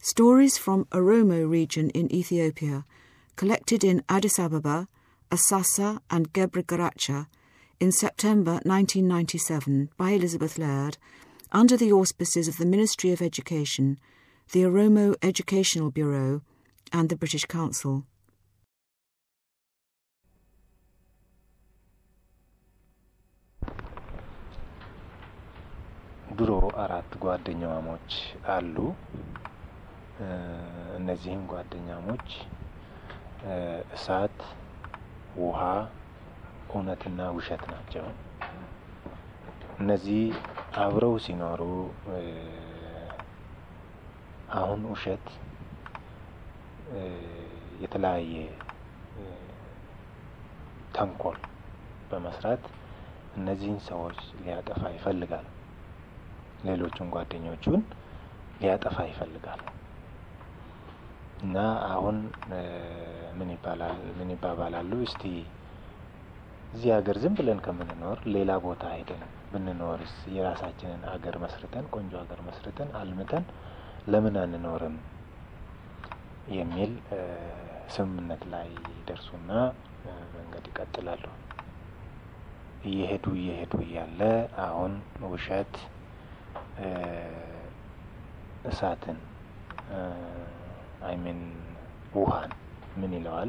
Stories from Oromo region in Ethiopia, collected in Addis Ababa, Asasa, and Gebre Garacha in September 1997 by Elizabeth Laird under the auspices of the Ministry of Education, the Oromo Educational Bureau, and the British Council. ድሮ አራት ጓደኛሞች አሉ። እነዚህም ጓደኛሞች እሳት፣ ውሃ፣ እውነትና ውሸት ናቸው። እነዚህ አብረው ሲኖሩ አሁን ውሸት የተለያየ ተንኮል በመስራት እነዚህን ሰዎች ሊያጠፋ ይፈልጋል። ሌሎቹን ጓደኞቹን ሊያጠፋ ይፈልጋል እና አሁን ምን ይባላል ምን ይባባላሉ? እስቲ እዚህ ሀገር ዝም ብለን ከምንኖር ሌላ ቦታ ሄደን ብንኖርስ የራሳችንን አገር መስርተን ቆንጆ ሀገር መስርተን አልምተን ለምን አንኖርም የሚል ስምምነት ላይ ይደርሱና መንገድ ይቀጥላሉ። እየሄዱ እየሄዱ እያለ አሁን ውሸት እሳትን አይሚን ውሃን ምን ይለዋል?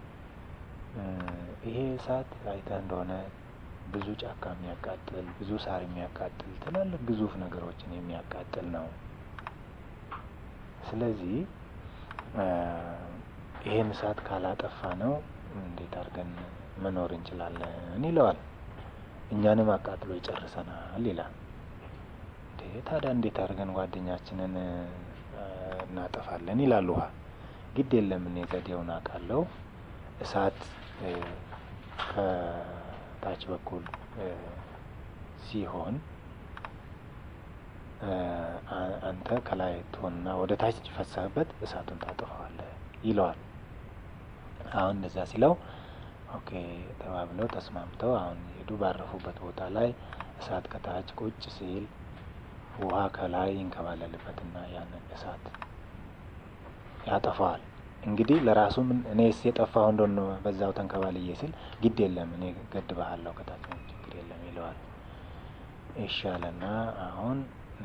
ይሄ እሳት አይተህ እንደሆነ ብዙ ጫካ የሚያቃጥል ብዙ ሳር የሚያቃጥል ትላልቅ ግዙፍ ነገሮችን የሚያቃጥል ነው። ስለዚህ ይሄን እሳት ካላጠፋ ነው እንዴት አድርገን መኖር እንችላለን ይለዋል። እኛንም አቃጥሎ ይጨርሰናል ይላል። ታዲያ እንዴት አድርገን ጓደኛችንን እናጠፋለን? ይላል ውሃ። ግድ የለም እኔ ዘዴውን አውቃለሁ። እሳት ከታች በኩል ሲሆን አንተ ከላይ ትሆንና ወደ ታች ፈሰህበት እሳቱን ታጠፋዋለህ ይለዋል። አሁን እንደዛ ሲለው ኦኬ ተባብለው ተስማምተው አሁን ሄዱ። ባረፉበት ቦታ ላይ እሳት ከታች ቁጭ ሲል ውሃ ከላይ ይንከባለልበትና ያንን እሳት ያጠፋዋል። እንግዲህ ለራሱ ምን እኔስ የጠፋው እንደሆነ በዛው ተንከባልዬ ሲል ግድ የለም እኔ ገድብሃለሁ ከታች ነው ችግር የለም ይለዋል። ይሻለና አሁን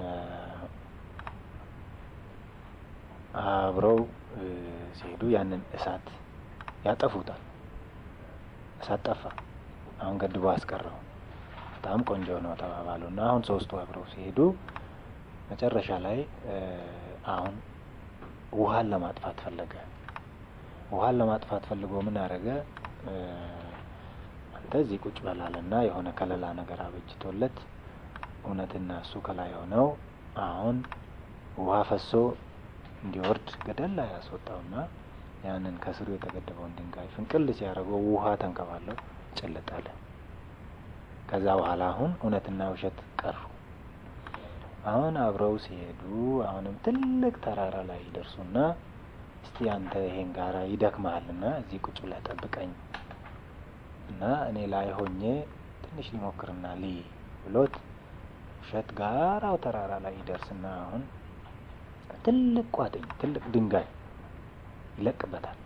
አብረው ሲሄዱ ያንን እሳት ያጠፉታል። እሳት ጠፋ። አሁን ገድቦ አስቀረው። በጣም ቆንጆ ነው ተባባሉ እና አሁን ሶስቱ አብረው ሲሄዱ መጨረሻ ላይ አሁን ውሃን ለማጥፋት ፈለገ። ውሃን ለማጥፋት ፈልጎ ምን አደረገ? አንተ እዚህ ቁጭ በላልና የሆነ ከለላ ነገር አበጅቶለት እውነትና እሱ ከላይ ሆነው አሁን ውሃ ፈሶ እንዲወርድ ገደል ላይ ያስወጣውና ያንን ከስሩ የተገደበውን ድንጋይ ፍንቅል ሲያደርገው ውሃ ተንከባለው ጭልጥ አለ። ከዛ በኋላ አሁን እውነትና ውሸት ቀሩ። አሁን አብረው ሲሄዱ አሁንም ትልቅ ተራራ ላይ ይደርሱና እስቲ አንተ ይሄን ጋራ ይደክመሃልና እዚህ ቁጭ ብለህ ጠብቀኝ እና እኔ ላይ ሆኜ ትንሽ ሊሞክርና ልይ ብሎት ውሸት ጋራው ተራራ ላይ ይደርስና አሁን ትልቅ ቋጥኝ ትልቅ ድንጋይ ይለቅበታል።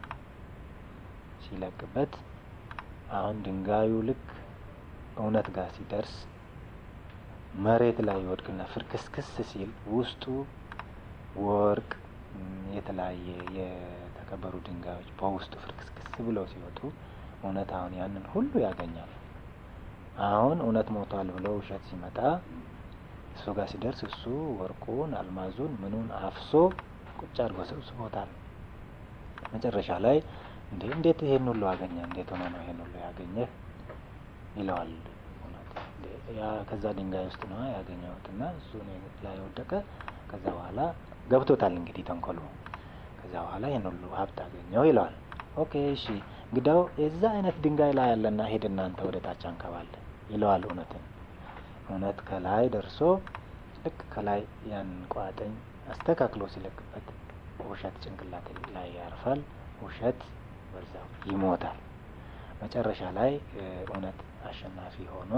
ሲለቅበት አሁን ድንጋዩ ልክ እውነት ጋር ሲደርስ መሬት ላይ ይወድቅና ፍርክስክስ ሲል ውስጡ ወርቅ፣ የተለያየ የተከበሩ ድንጋዮች በውስጡ ፍርክስክስ ብለው ሲወጡ እውነት አሁን ያንን ሁሉ ያገኛል። አሁን እውነት ሞቷል ብሎ ውሸት ሲመጣ እሱ ጋር ሲደርስ እሱ ወርቁን፣ አልማዙን፣ ምኑን አፍሶ ቁጭ አድርጎ ሰብስቦታል። መጨረሻ ላይ እንዴ እንዴት ይሄን ሁሉ አገኘ? እንዴት ሆነ ነው ይሄን ሁሉ ያገኘህ? ይለዋል። ያ ከዛ ድንጋይ ውስጥ ነው ያገኘሁት እና እሱ ላይ ወደቀ። ከዛ በኋላ ገብቶታል እንግዲህ ተንኮሉ። ከዛ በኋላ ይህን ሁሉ ሀብት አገኘው ይለዋል። ኦኬ እሺ እንግዳው የዛ አይነት ድንጋይ ላይ ያለና ሄድ እናንተ ወደ ታች አንከባለ ይለዋል። እውነትን እውነት ከላይ ደርሶ ልክ ከላይ ያን ቋጥኝ አስተካክሎ ሲለቅበት ውሸት ጭንቅላት ላይ ያርፋል። ውሸት በዛው ይሞታል። መጨረሻ ላይ እውነት አሸናፊ ሆኖ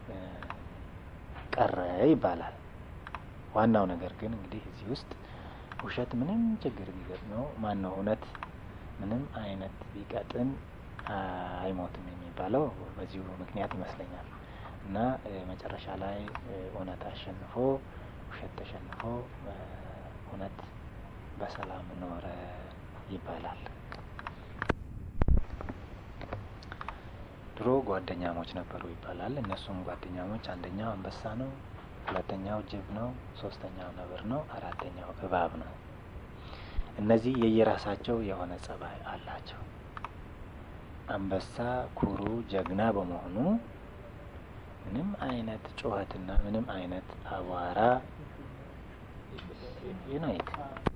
ቀረ ይባላል። ዋናው ነገር ግን እንግዲህ እዚህ ውስጥ ውሸት ምንም ችግር ቢገጥመው ማን ነው እውነት ምንም አይነት ቢቀጥን አይሞትም የሚባለው በዚሁ ምክንያት ይመስለኛል። እና መጨረሻ ላይ እውነት አሸንፎ ውሸት ተሸንፎ እውነት በሰላም ኖረ ይባላል። ድሮ ጓደኛሞች ነበሩ ይባላል። እነሱም ጓደኛሞች አንደኛው አንበሳ ነው፣ ሁለተኛው ጅብ ነው፣ ሶስተኛው ነብር ነው፣ አራተኛው እባብ ነው። እነዚህ የየራሳቸው የሆነ ጸባይ አላቸው። አንበሳ ኩሩ ጀግና በመሆኑ ምንም አይነት ጩኸትና ምንም አይነት አቧራ ዩናይት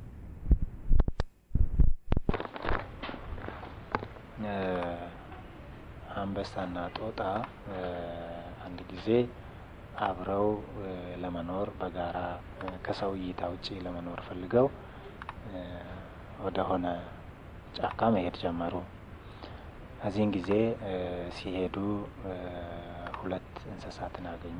አንበሳና ጦጣ አንድ ጊዜ አብረው ለመኖር በጋራ ከሰው እይታ ውጪ ለመኖር ፈልገው ወደ ሆነ ጫካ መሄድ ጀመሩ። ከዚህን ጊዜ ሲሄዱ ሁለት እንስሳትን አገኙ።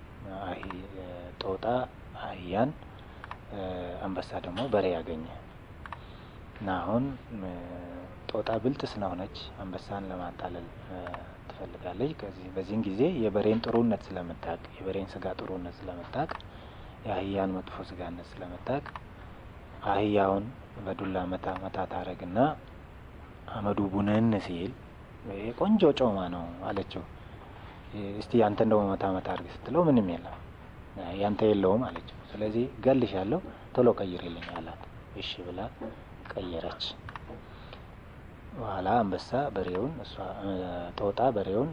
ጦጣ አህያን፣ አንበሳ ደግሞ በሬ ያገኘ እና አሁን ጦጣ ብልጥ ስለሆነች አንበሳን ለማታለል ትፈልጋለች። ከዚህ በዚህን ጊዜ የበሬን ጥሩነት ስለምታቅ የበሬን ስጋ ጥሩነት ስለምታቅ የአህያን መጥፎ ስጋነት ስለምታቅ አህያውን በዱላ መታ መታ ታረግና አመዱ ቡነን ሲል ቆንጆ ጮማ ነው አለችው። እስቲ ያንተ እንደው መታ መታ አርግ ስትለው ምንም የለም ያንተ የለውም አለችው። ስለዚህ ገልሻለሁ ቶሎ ቀይርልኝ አላት። እሺ ብላ ቀየረች። በኋላ አንበሳ በሬውን እሷ ጦጣ በሬውን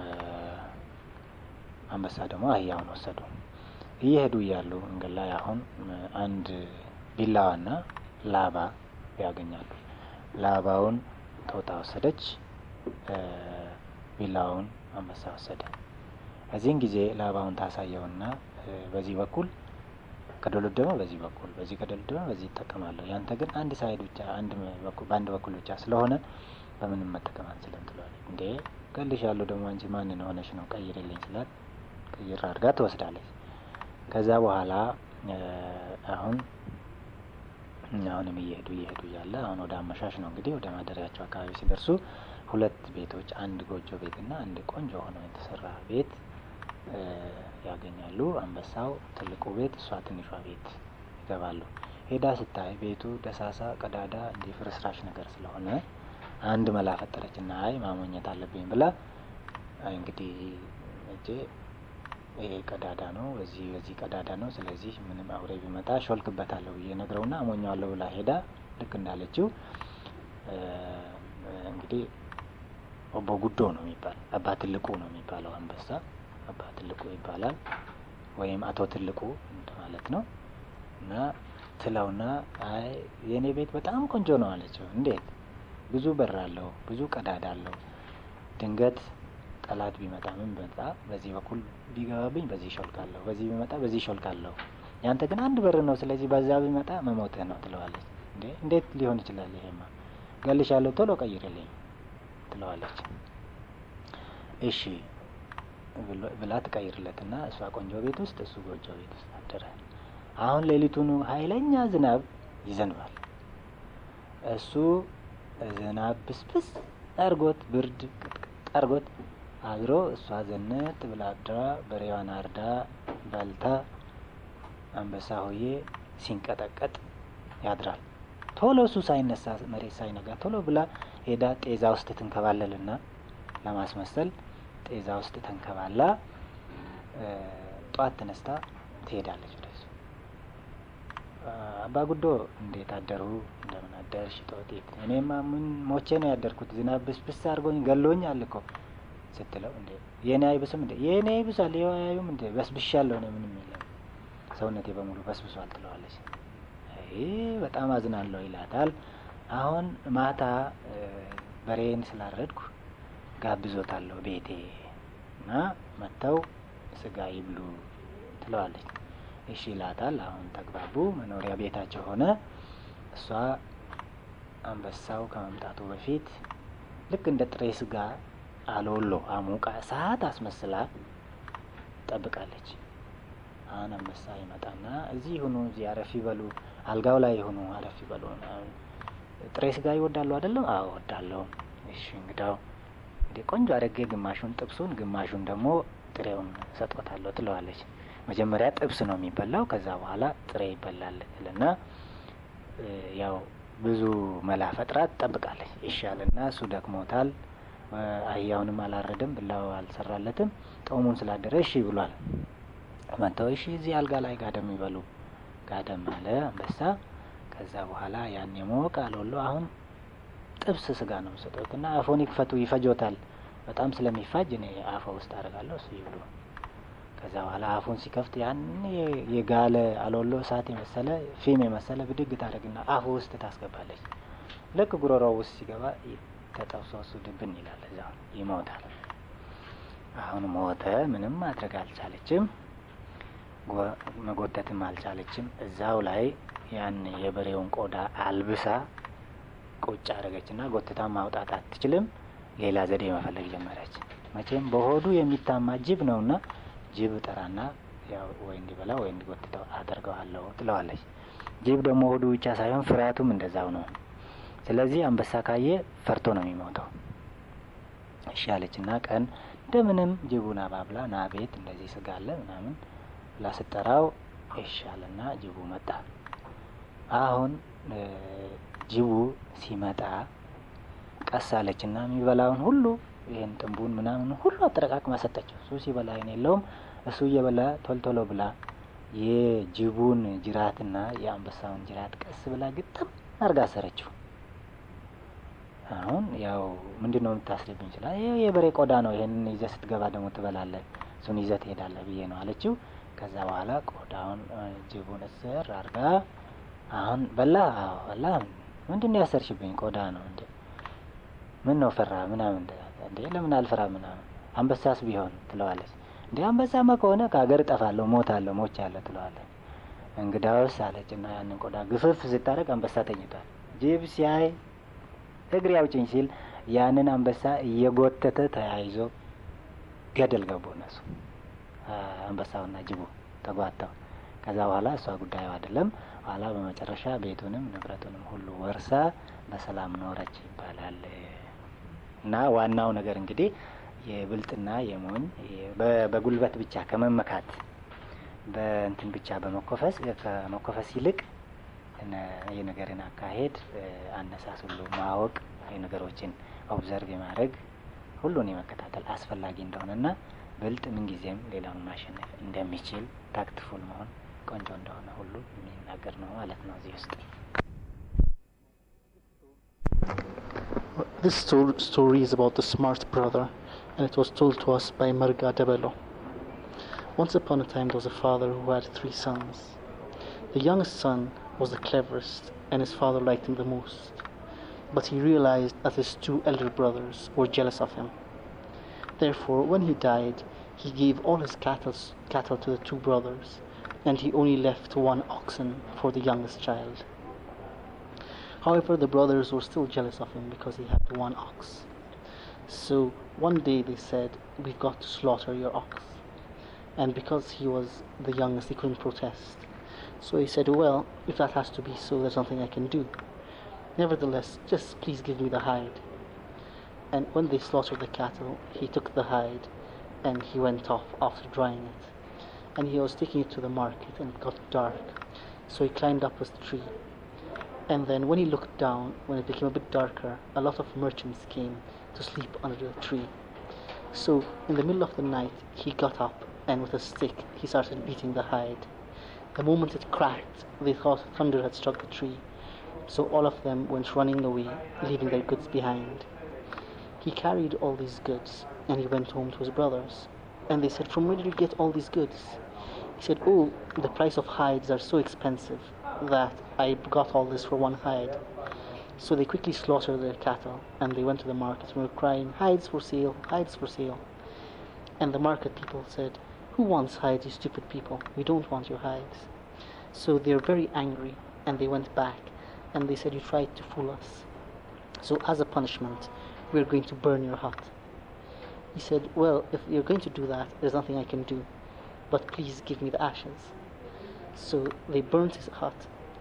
አንበሳ ደግሞ አህያውን ወሰዱ። እየሄዱ እያሉ መንገድ ላይ አሁን አንድ ቢላዋና ላባ ያገኛሉ። ላባውን ጦጣ ወሰደች፣ ቢላዋውን አንበሳ ወሰደ። እዚህን ጊዜ ላባውን ታሳየውና በዚህ በኩል ከደሎደመ በዚህ በኩል በዚህ ከደሎደመ በዚህ ይጠቀማለሁ። ያንተ ግን አንድ ሳይድ ብቻ አንድ በኩል በአንድ በኩል ብቻ ስለሆነ በምንም መጠቀም አንችልም ትለዋለች። እንዴ ገልሻለሁ ደግሞ አንቺ ማንን ሆነሽ ነው ቀይርልኝ ስላት ቀይር አድርጋ ትወስዳለች። ከዛ በኋላ አሁን አሁንም እየሄዱ እየሄዱ እያለ አሁን ወደ አመሻሽ ነው እንግዲህ ወደ ማደሪያቸው አካባቢ ሲደርሱ ሁለት ቤቶች አንድ ጎጆ ቤትና አንድ ቆንጆ ሆኖ የተሰራ ቤት ያገኛሉ። አንበሳው ትልቁ ቤት፣ እሷ ትንሿ ቤት ይገባሉ። ሄዳ ስታይ ቤቱ ደሳሳ፣ ቀዳዳ እንዲህ ፍርስራሽ ነገር ስለሆነ አንድ መላ ፈጠረች እና አይ ማሞኘት አለብኝ ብላ እንግዲህ እጄ ይሄ ቀዳዳ ነው፣ በዚህ በዚህ ቀዳዳ ነው። ስለዚህ ምንም አውሬ ቢመጣ ሾልክበታለሁ ብዬ ነግረውና አሞኘዋለሁ ብላ ሄዳ ልክ እንዳለችው እንግዲህ ኦቦ ጉዶ ነው የሚባል አባ ትልቁ ነው የሚባለው አንበሳ አባ ትልቁ ይባላል፣ ወይም አቶ ትልቁ ማለት ነው። እና ትለውና አይ የእኔ ቤት በጣም ቆንጆ ነው አለችው። እንዴት? ብዙ በር አለው፣ ብዙ ቀዳዳ አለው። ድንገት ጠላት ቢመጣ ምን ቢመጣ በዚህ በኩል ቢገባብኝ በዚህ ሾልካለሁ፣ በዚህ ቢመጣ በዚህ ሾልካለሁ። ያንተ ግን አንድ በር ነው፣ ስለዚህ በዛ ቢመጣ መሞትህ ነው ትለዋለች። እንዴ እንዴት ሊሆን ይችላል? ይሄማ ገልሻለሁ፣ ቶሎ ቀይርልኝ ትለዋለች። እሺ ብላ ትቀይርለትና እሷ ቆንጆ ቤት ውስጥ እሱ ጎጆ ቤት ውስጥ አደረ። አሁን ሌሊቱኑ ኃይለኛ ዝናብ ይዘንባል። እሱ ዝናብ ብስብስ አርጎት ብርድ ቅጥቅጥ አርጎት አድሮ እሷ ዘነት ብላ አድራ በሬዋን አርዳ በልታ አንበሳ ሆዬ ሲንቀጠቀጥ ያድራል። ቶሎ እሱ ሳይነሳ መሬት ሳይነጋ ቶሎ ብላ ሄዳ ጤዛ ውስጥ ትንከባለልና ለማስመሰል ጤዛ ውስጥ ተንከባላ ጧት ተነስታ ትሄዳለች ወደሱ። አባ ጉዶ እንዴት አደሩ? እንደምን አደርሽ ጦጢት? እኔማ ምን ሞቼ ነው ያደርኩት፣ ዝናብ ብስብስ አድርጎኝ ገሎኝ አልኮ ስትለው፣ እንዴ የእኔ አይብስም እንዴ? የእኔ አይብሳል፣ ይኸው አያዩም እንዴ? በስብሻለሁ ነው፣ ምንም የለም ሰውነቴ በሙሉ በስብሷል ትለዋለች። በጣም አዝናለሁ ይላታል። አሁን ማታ በሬን ስላረድኩ ጋብዞታለሁ ቤቴ እና መጥተው ስጋ ይብሉ ትለዋለች። እሺ ይላታል። አሁን ተግባቡ። መኖሪያ ቤታቸው ሆነ። እሷ አንበሳው ከመምጣቱ በፊት ልክ እንደ ጥሬ ስጋ አሎሎ አሙቃ እሳት አስመስላ ጠብቃለች። አሁን አንበሳ ይመጣና እዚህ ሁኑ፣ እዚህ አረፍ ይበሉ፣ አልጋው ላይ የሆኑ አረፍ ይበሉ ምናምን። ጥሬ ስጋ ይወዳሉ አይደለም? አዎ እወዳለሁ። እሺ እንግዳው እንዴ ቆንጆ አድርጌ ግማሹን ጥብሱን ግማሹን ደግሞ ጥሬውን ሰጥቶታለሁ ትለዋለች። መጀመሪያ ጥብስ ነው የሚበላው፣ ከዛ በኋላ ጥሬ ይበላል እና ያው ብዙ መላ ፈጥራ ትጠብቃለች። ይሻልና እሱ ደክሞታል፣ አህያውንም አላረደም፣ ብላው አልሰራለትም። ጦሙን ስላደረ እሺ ብሏል። መጥተው እሺ እዚህ አልጋ ላይ ጋደም ይበሉ። ጋደም አለ አንበሳ። ከዛ በኋላ ያን የሞቀ አልወሎ አሁን ጥብስ ስጋ ነው የምሰጠት እና አፎን ይክፈቱ ይፈጆታል። በጣም ስለሚፋጅ እኔ አፎ ውስጥ አደርጋለሁ እሱ ይብሉ። ከዛ በኋላ አፉን ሲከፍት ያን የጋለ አልወሎ እሳት የመሰለ ፊም የመሰለ ብድግ ታደርግና አፉ ውስጥ ታስገባለች። ልክ ጉሮሮ ውስጥ ሲገባ ተጠብሶ እሱ ድብን ይላል፣ እዛ ይሞታል። አሁን ሞተ። ምንም ማድረግ አልቻለችም፣ መጎተትም አልቻለችም። እዛው ላይ ያን የበሬውን ቆዳ አልብሳ ቁጭ አደረገችና ጎትታ ማውጣት አትችልም። ሌላ ዘዴ መፈለግ ጀመረች። መቼም በሆዱ የሚታማ ጅብ ነውና ጅብ ጠራና ያው ወይ እንዲበላ ወይ እንዲጎትተው አደርገዋለሁ ትለዋለች። ጅብ ደግሞ ሆዱ ብቻ ሳይሆን ፍርሃቱም እንደዛው ነው። ስለዚህ አንበሳ ካየ ፈርቶ ነው የሚሞተው። እሺ አለችና ቀን እንደምንም ጅቡን አባብላ ና ቤት እንደዚህ ስጋ አለ ምናምን ብላ ስጠራው ይሻልና ጅቡ መጣ። አሁን ጅቡ ሲመጣ ቀስ አለችና የሚበላውን ሁሉ ይህን ጥንቡን ምናምን ሁሉ አጠረቃቅማ ሰጠችው። እሱ ሲበላ ይን የለውም እሱ እየበላ ቶልቶሎ ብላ የጅቡን ጅራትና የአንበሳውን ጅራት ቀስ ብላ ግጥም አርጋ አሰረችው። አሁን ያው ምንድን ነው የምታስርብኝ ይችላል። ይህ የበሬ ቆዳ ነው፣ ይህንን ይዘህ ስትገባ ደግሞ ትበላለህ፣ እሱን ይዘህ ትሄዳለህ ብዬ ነው አለችው። ከዛ በኋላ ቆዳውን ጅቡን እስር አርጋ አሁን በላ አዎ በላ። ምንድን ነው ያሰርሽብኝ? ቆዳ ነው እንዴ? ምን ነው ፈራ ምናምን እንዴ? ለምን አልፈራ ምናምን አንበሳስ ቢሆን ትለዋለች። እንዴ አንበሳማ ከሆነ ከሀገር እጠፋለሁ፣ ሞታለሁ፣ ሞቻለሁ ትለዋለች። እንግዳውስ አለች እና ያንን ቆዳ ግፍፍ ስታደርግ አንበሳ ተኝቷል። ጅብ ሲያይ እግሬ አውጭኝ ሲል ያንን አንበሳ እየጎተተ ተያይዞ ገደል ገቡ። እነሱ አንበሳውና ጅቡ ተጓተው። ከዛ በኋላ እሷ ጉዳዩ አይደለም። ኋላ በመጨረሻ ቤቱንም ንብረቱንም ሁሉ ወርሳ በሰላም ኖረች ይባላል። እና ዋናው ነገር እንግዲህ የብልጥና የሞኝ በጉልበት ብቻ ከመመካት በእንትን ብቻ በመኮፈስ ከመኮፈስ ይልቅ የነገርን አካሄድ አነሳስ ሁሉ ማወቅ የነገሮችን ኦብዘርቭ የማድረግ ሁሉን የመከታተል አስፈላጊ እንደሆነና ብልጥ ምንጊዜም ሌላውን ማሸነፍ እንደሚችል ታክትፉል መሆን ቆንጆ እንደሆነ ሁሉ የሚናገር ነው ማለት ነው እዚህ ውስጥ This sto- story is about the smart brother, and it was told to us by Marga Debelo. Once upon a time, there was a father who had three sons. The youngest son was the cleverest, and his father liked him the most. But he realized that his two elder brothers were jealous of him. Therefore, when he died, he gave all his cattle, cattle to the two brothers, and he only left one oxen for the youngest child. However, the brothers were still jealous of him because he had one ox. So one day they said, We've got to slaughter your ox. And because he was the youngest, he couldn't protest. So he said, Well, if that has to be so, there's nothing I can do. Nevertheless, just please give me the hide. And when they slaughtered the cattle, he took the hide and he went off after drying it. And he was taking it to the market and it got dark. So he climbed up a tree and then when he looked down, when it became a bit darker, a lot of merchants came to sleep under the tree. So in the middle of the night, he got up and with a stick he started beating the hide. The moment it cracked, they thought thunder had struck the tree. So all of them went running away, leaving their goods behind. He carried all these goods and he went home to his brothers. And they said, From where did you get all these goods? He said, Oh, the price of hides are so expensive that I got all this for one hide. So they quickly slaughtered their cattle and they went to the market and were crying, Hides for sale, hides for sale. And the market people said, Who wants hides, you stupid people? We don't want your hides. So they were very angry and they went back and they said, You tried to fool us. So as a punishment, we're going to burn your hut. He said, Well, if you're going to do that, there's nothing I can do, but please give me the ashes. So they burnt his hut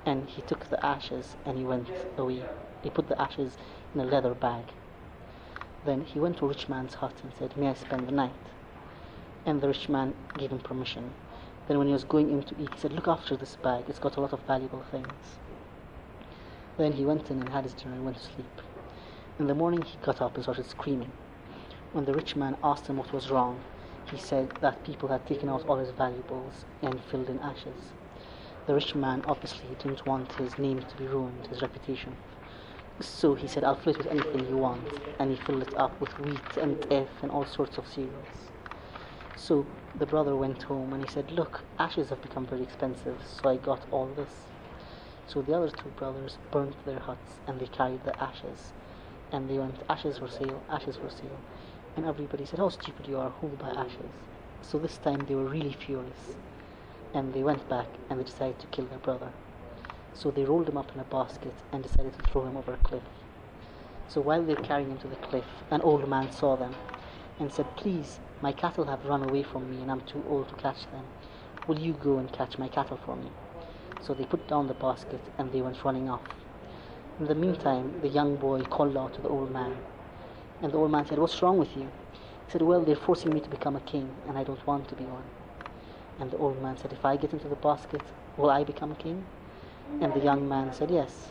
and he took the ashes and he went away. He put the ashes in a leather bag. Then he went to a rich man's hut and said, May I spend the night? And the rich man gave him permission. Then when he was going in to eat, he said, Look after this bag, it's got a lot of valuable things. Then he went in and had his dinner and went to sleep. In the morning he got up and started screaming. When the rich man asked him what was wrong, he said that people had taken out all his valuables and filled in ashes. The rich man obviously didn't want his name to be ruined, his reputation. So he said, I'll fill it with anything you want. And he filled it up with wheat and teff and all sorts of cereals. So the brother went home and he said, Look, ashes have become very expensive, so I got all this. So the other two brothers burnt their huts and they carried the ashes. And they went, Ashes for sale, ashes for sale. And everybody said, How stupid you are, who will buy ashes? So this time they were really furious. And they went back and they decided to kill their brother. So they rolled him up in a basket and decided to throw him over a cliff. So while they were carrying him to the cliff, an old man saw them and said, Please, my cattle have run away from me and I'm too old to catch them. Will you go and catch my cattle for me? So they put down the basket and they went running off. In the meantime, the young boy called out to the old man. And the old man said, What's wrong with you? He said, Well, they're forcing me to become a king and I don't want to be one. And the old man said, If I get into the basket, will I become a king? And the young man said, Yes.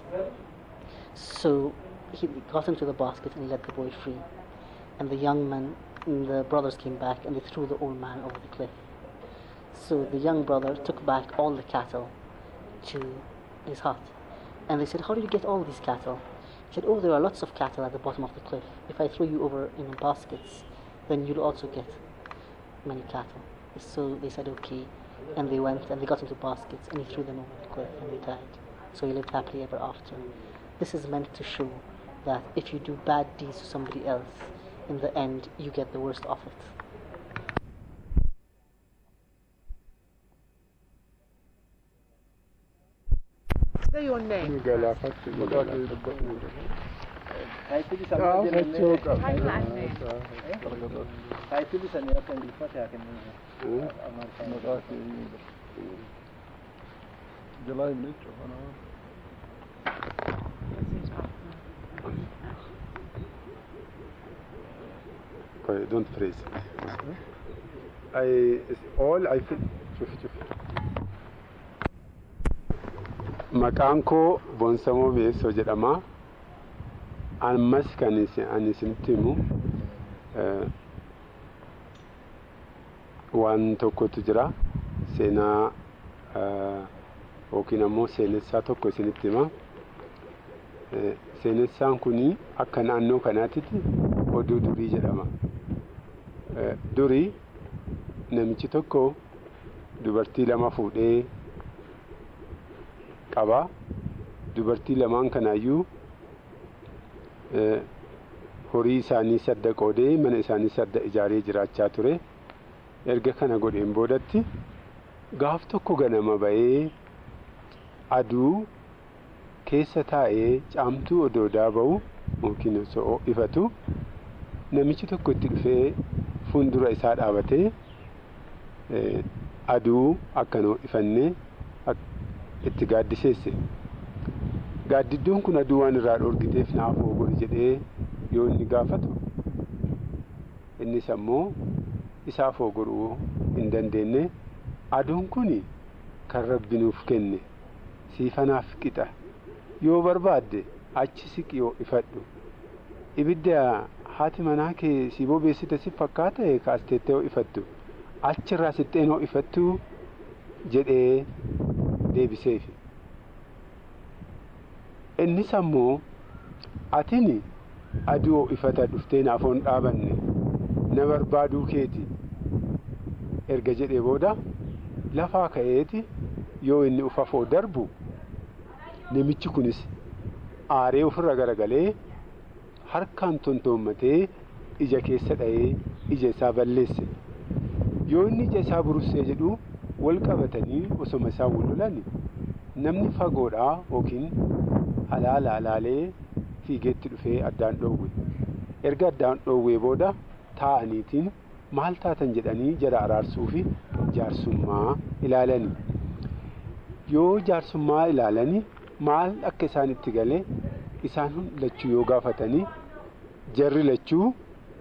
So he got into the basket and he let the boy free. And the young man and the brothers came back and they threw the old man over the cliff. So the young brother took back all the cattle to his hut. And they said, How did you get all these cattle? He said, Oh, there are lots of cattle at the bottom of the cliff. If I throw you over in baskets, then you'll also get many cattle. So they said, Okay. And they went and they got into baskets and he threw them over the cliff and they died. So he lived happily ever after. This is meant to show that if you do bad deeds to somebody else, in the end you get the worst of it. Say your name. Taayitilli How you last name? Taayitilli sanii akka ingiliffatti haa kennu. Okay, don't freeze. I all I feel. شوف شوف. Maqaan koo Boonsamoo Beessoo jedhama. Ammas kan isin- ani isinitti himu eh, waan tokkotu jira. Seenaa eh, yookiin ammoo seenessaa tokko isinitti hima. Eh, Seenessaan kuni akka naannoo kanaatitti oduu durii jedhama. Eh, Durii namichi tokko dubartii lama fuudhee qaba. Dubartii lamaan kanaayyuu eh, horii isaanii sadda qoodee mana isaanii sadda ijaaree jiraachaa ture. Erga kana godheen boodatti gaaf tokko ganama ba'ee aduu keessa taa'ee caamtuu odoo daaba'u yookiin osoo ifatu namichi tokko itti dhufee fuuldura isaa dhaabatee eh, aduu akkanoo ifannee ak- itti gaaddiseesse. Gaaddidduun kun aduu waan irraa dhoorgiteef naaf godhi jedhee yoo inni gaafatu innis ammoo isaaf godhuu hin dandeenye aduun kun kan rabbi nuuf kenne siifanaaf qixa yoo barbaadde achi siqi yoo ifadhu ibidda haati manaa kee si bobeessite si fakkaata kaasteettee yoo ifattu achirraa sixxeen yoo ifattu jedhee deebiseef innis ammoo atini aduu yoo ifata dhuftee naafoon dhaabanne na barbaaduu keeti erga jedhee booda lafaa ka'eeti yoo inni ufafoo darbu namichi kunis aaree ofirra garagalee harkaan tontoommatee ija keessa dha'ee ija isaa balleesse yoo inni ija isaa burussee jedhu wal qabatanii osoma isaa wal namni fagoodhaa yookiin halaala alaalee fiigeetti dhufee addaan dhoowwe erga addaan dhoowwee booda taa'aniitiin maal taatan jedhanii jara araarsuu fi jaarsummaa ilaalani yoo jaarsummaa ilaalanii maal akka isaan itti galee isaan lachuu yoo gaafatanii jarri lachuu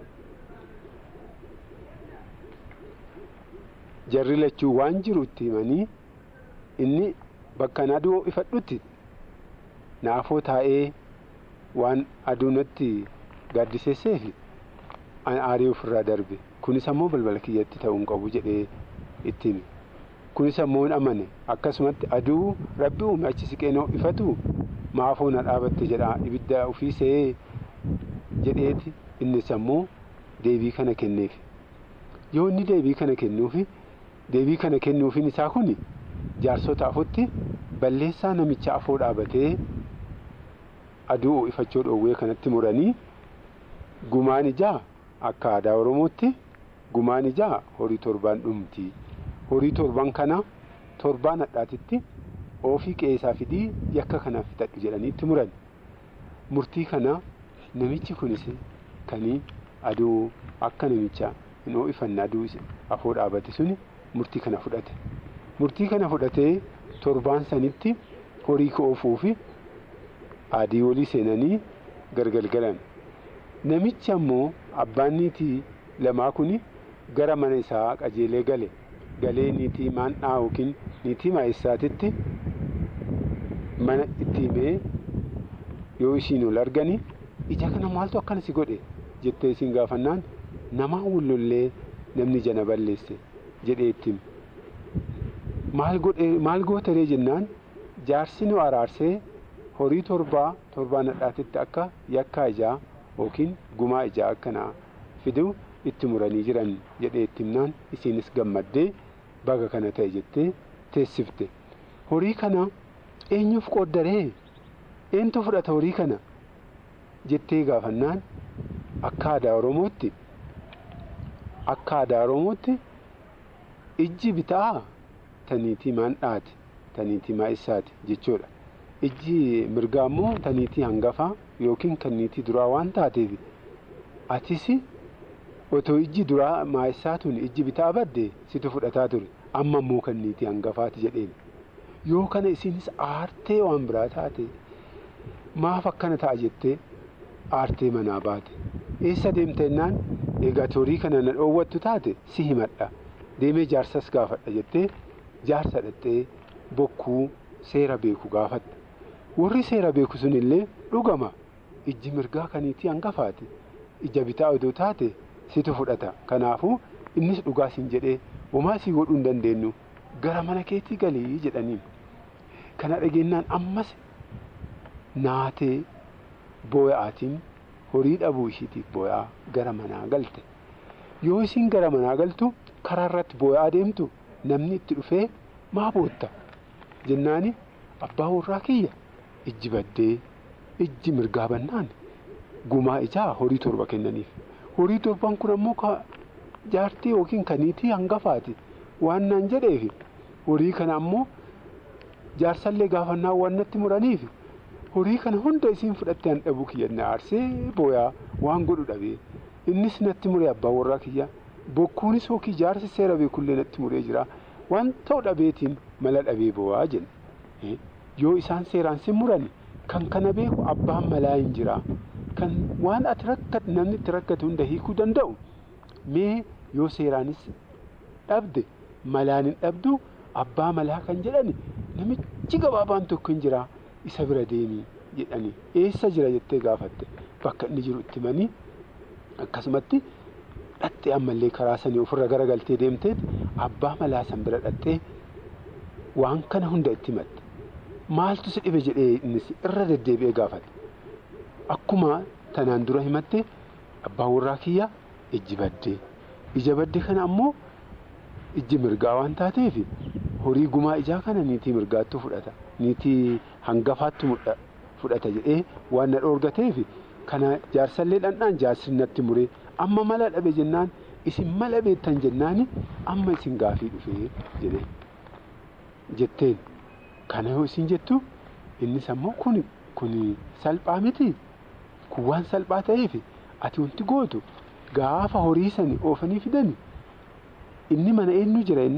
jarri lachuu waan jiru itti himanii inni bakka aduu ifadhutti naafoo taa'ee waan aduu natti gaaddiseesseef aarii ofirraa darbe kunis ammoo balbala kiyyatti ta'uu hin qabu jedhee itti hime kunis ammoo hin amane akkasumatti aduu rabbi uume achi siqeenoo ifatu maafoo na dhaabatte jedha ibidda ofii se'ee jedheeti innis ammoo deebii kana kenneef yoo inni deebii kana kennuufi deebii kana kennuufiin isaa kun jaarsota afutti balleessaa namicha afoo dhaabatee aduu ifachuu dhoowwee kanatti muranii gumaan ijaa akka aadaa oromootti gumaan ijaa horii torbaan dhumti horii torban kana torbaan hadhaatitti ofii qeessaa fidii yakka kanaaf fixadhu jedhanii itti muran murtii kana namichi kunis kanii aduu akka namicha hin ho'ifanne aduu afoo dhaabate suni murtii kana fudhate murtii kana fudhatee torbaan sanitti horii koofuu fi adii walii seenanii gargar galan namichi ammoo abbaan niitii lamaa kun gara mana isaa qajeelee gale galee niitii maandhaa yookiin niitii maayessaatitti mana itti himee yoo isiin ol argani ija kana maaltu akkana si godhe jettee isiin gaafannaan namaa wullollee namni jana balleesse jedhee itti maal gootaree jennaan jaarsi nu araarsee horii torbaa torbaan hadhaatitti akka yakkaa ijaa yookiin gumaa ijaa akkanaa fiduu itti muranii jiran jedhee itti himnaan isiinis gammaddee baga kana ta'e jettee teessifte horii kana eenyuuf qooddaree eentu fudhata horii kana jettee gaafannaan akka aadaa oromootti akka aadaa oromootti ijji bitaa taniitii maandhaati taniitii maa'issaati jechuudha ijji mirgaa immoo taniitii hangafaa yookiin kanniitii duraa waan taateef atis otoo ijji duraa maa'issaatuun ijji bitaa badde situ fudhataa ture amma immoo kanniitii hangafaati jedheen yoo kana isinis aartee waan biraa taate maaf akkana ta'a jettee aartee manaa baate eessa deemte jennaan egaa horii kana na dhoowwattu taate si himadha deemee jaarsas gaafadha jettee jaarsa dhattee bokkuu seera beeku gaafatta warri seera beeku sunillee dhugama ijji mirgaa kaniitii hangafaati ija bitaa odoo taate situ fudhata kanaafuu innis dhugaa siin jedhee homaa sii godhuu hin dandeenyu gara mana keetii galii jedhaniin kana dhageenyaan ammas naatee booya'aatiin horii dhabuu ishiitiif booya'aa gara manaa galte yoo isiin gara manaa galtu karaa irratti booya'aa deemtu namni itti dhufee maa bootta jennaani abbaa warraa kiyya ijji baddee ijji mirgaa bannaan gumaa ijaa horii torba kennaniif horii torban kun ammoo jaartii yookiin kaniitii hangafaati waan naan jedheef horii kana ammoo jaarsallee gaafannaa waan natti muraniif horii kana hunda isiin fudhattee an dhabuu kiyya na aarsee booyaa waan godhu dhabee innis natti muree abbaa warraa kiyya bokkuunis yookiin jaarsi seera beekullee natti muree jira waan ta'u dhabeetiin mala dhabee boo'aa jenna yoo isaan seeraan sin muran kan kana beeku abbaan malaa hin jira kan waan ati rakkate namni itti rakkate hunda hiikuu danda'u mee yoo seeraanis dhabde malaan hin dhabdu abbaa malaa kan jedhani namichi gabaabaan tokko hin jira isa bira deemii jedhani eessa jira jettee gaafatte bakka inni jiru itti manii akkasumatti dhattee ammallee karaa sanii ofirra garagaltee deemteet abbaa malaa san bira dhattee waan kana hunda itti himatte maaltu si dhibe jedhee innis irra deddeebi'ee gaafate akkuma tanaan dura himatte abbaa warraa kiyya ijji baddee ija baddee kana ammoo ijji mirgaa waan taateef horii gumaa ijaa kana niitii mirgaattu fudhata niitii hangafaattu fudhata jedhee waan na dhoorgateef kana jaarsallee dhandhaan jaarsi natti muree amma mala dhabe jennaan isin mala beektan jennaani amma isin gaafii dhufee jedhee jetteen kana yoo isin jettu innis ammoo kun kun salphaa miti kun waan salphaa ta'eef ati wanti gootu gaafa horii sani oofanii fidani inni mana eenyu jira jennaan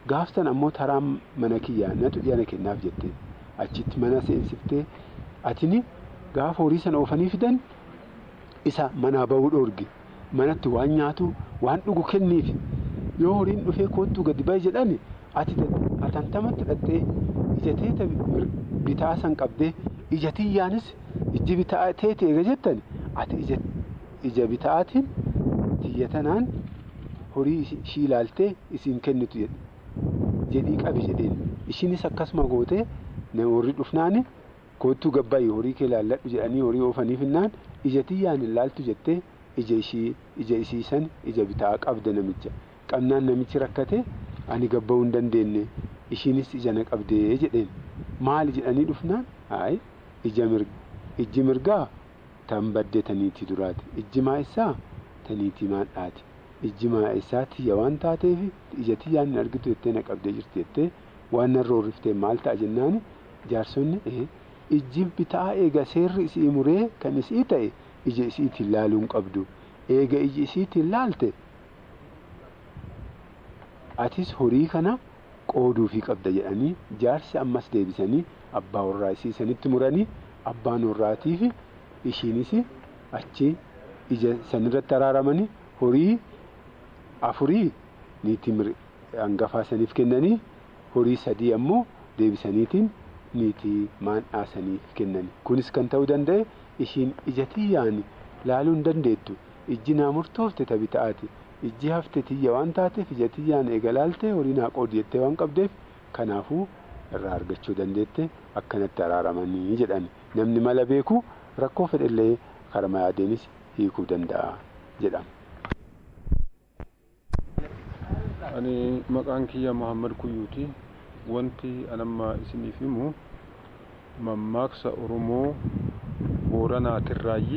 gaaftan ammoo taraan mana kiyyaa natu dhiyana kennaaf jettee achitti mana seensiftee atini gaafa horii sana oofanii fidan isa manaa bahuu dhoorge manatti waan nyaatu waan dhugu kenniif yoo horiin dhufee koottuu gadi bahe jedhan ati atantamatti dhattee ija bitaa san qabdee ija tiyyaanis ijji bitaa teete eega jettan ati ija bitaatiin tiyya tanaan horii ishii ilaaltee isiin kennitu jedhii qabi jedheen ishiinis akkasuma gootee warri dhufnaani koottuu gabbaayii horii kee ilaalladhu jedhanii horii oofanii finnaan ija tiyyaan ilaaltu jettee ija ishii ija isii san ija bitaa qabda namicha qabnaan namichi rakkate ani gabba'uu hin dandeenye ishiinis ija na qabdee jedheen maali jedhanii dhufnaan hayi ija ijji mirgaa tan badde taniitii duraati ijji maa'essaa taniitii maadhaati ijji maa'essaa tiyya waan taateef ija tiyyaan hin argitu jettee na qabdee jirti jettee waan narra horriftee maal ta'a jennaani jaarsonni ijji bitaa eega seerri isii muree kan isii ta'e ija isiitiin laaluun qabdu eega iji isiitiin laalte atis horii kana qooduufii qabda jedhanii jaarsi ammas deebisanii abbaa warraa isiisanitti muranii abbaan warraatii fi ishiinis achi ija sanirratti araaramanii horii afurii niitii hangafaa saniif kennanii horii sadii ammoo deebisaniitiin niitii maandhaasaniif kennan kunis kan ta'uu danda'e ishiin ija tiyyaan laaluu hin dandeettu ijji naa murtoofte tabi ta'aati ijji hafte tiyya waan taateef ija tiyyaan eega laalte horii naa qoodi jettee waan qabdeef kanaafuu irraa argachuu dandeette akkanatti araaramanii jedhan namni mala beeku rakkoo fedhellee karma yaadeenis hiikuu danda'a jedhama. ani maqaan kiyya Muhammad Kuyyuuti wanti anamma isiniif himu mammaaksa Oromoo Booranaatirraayi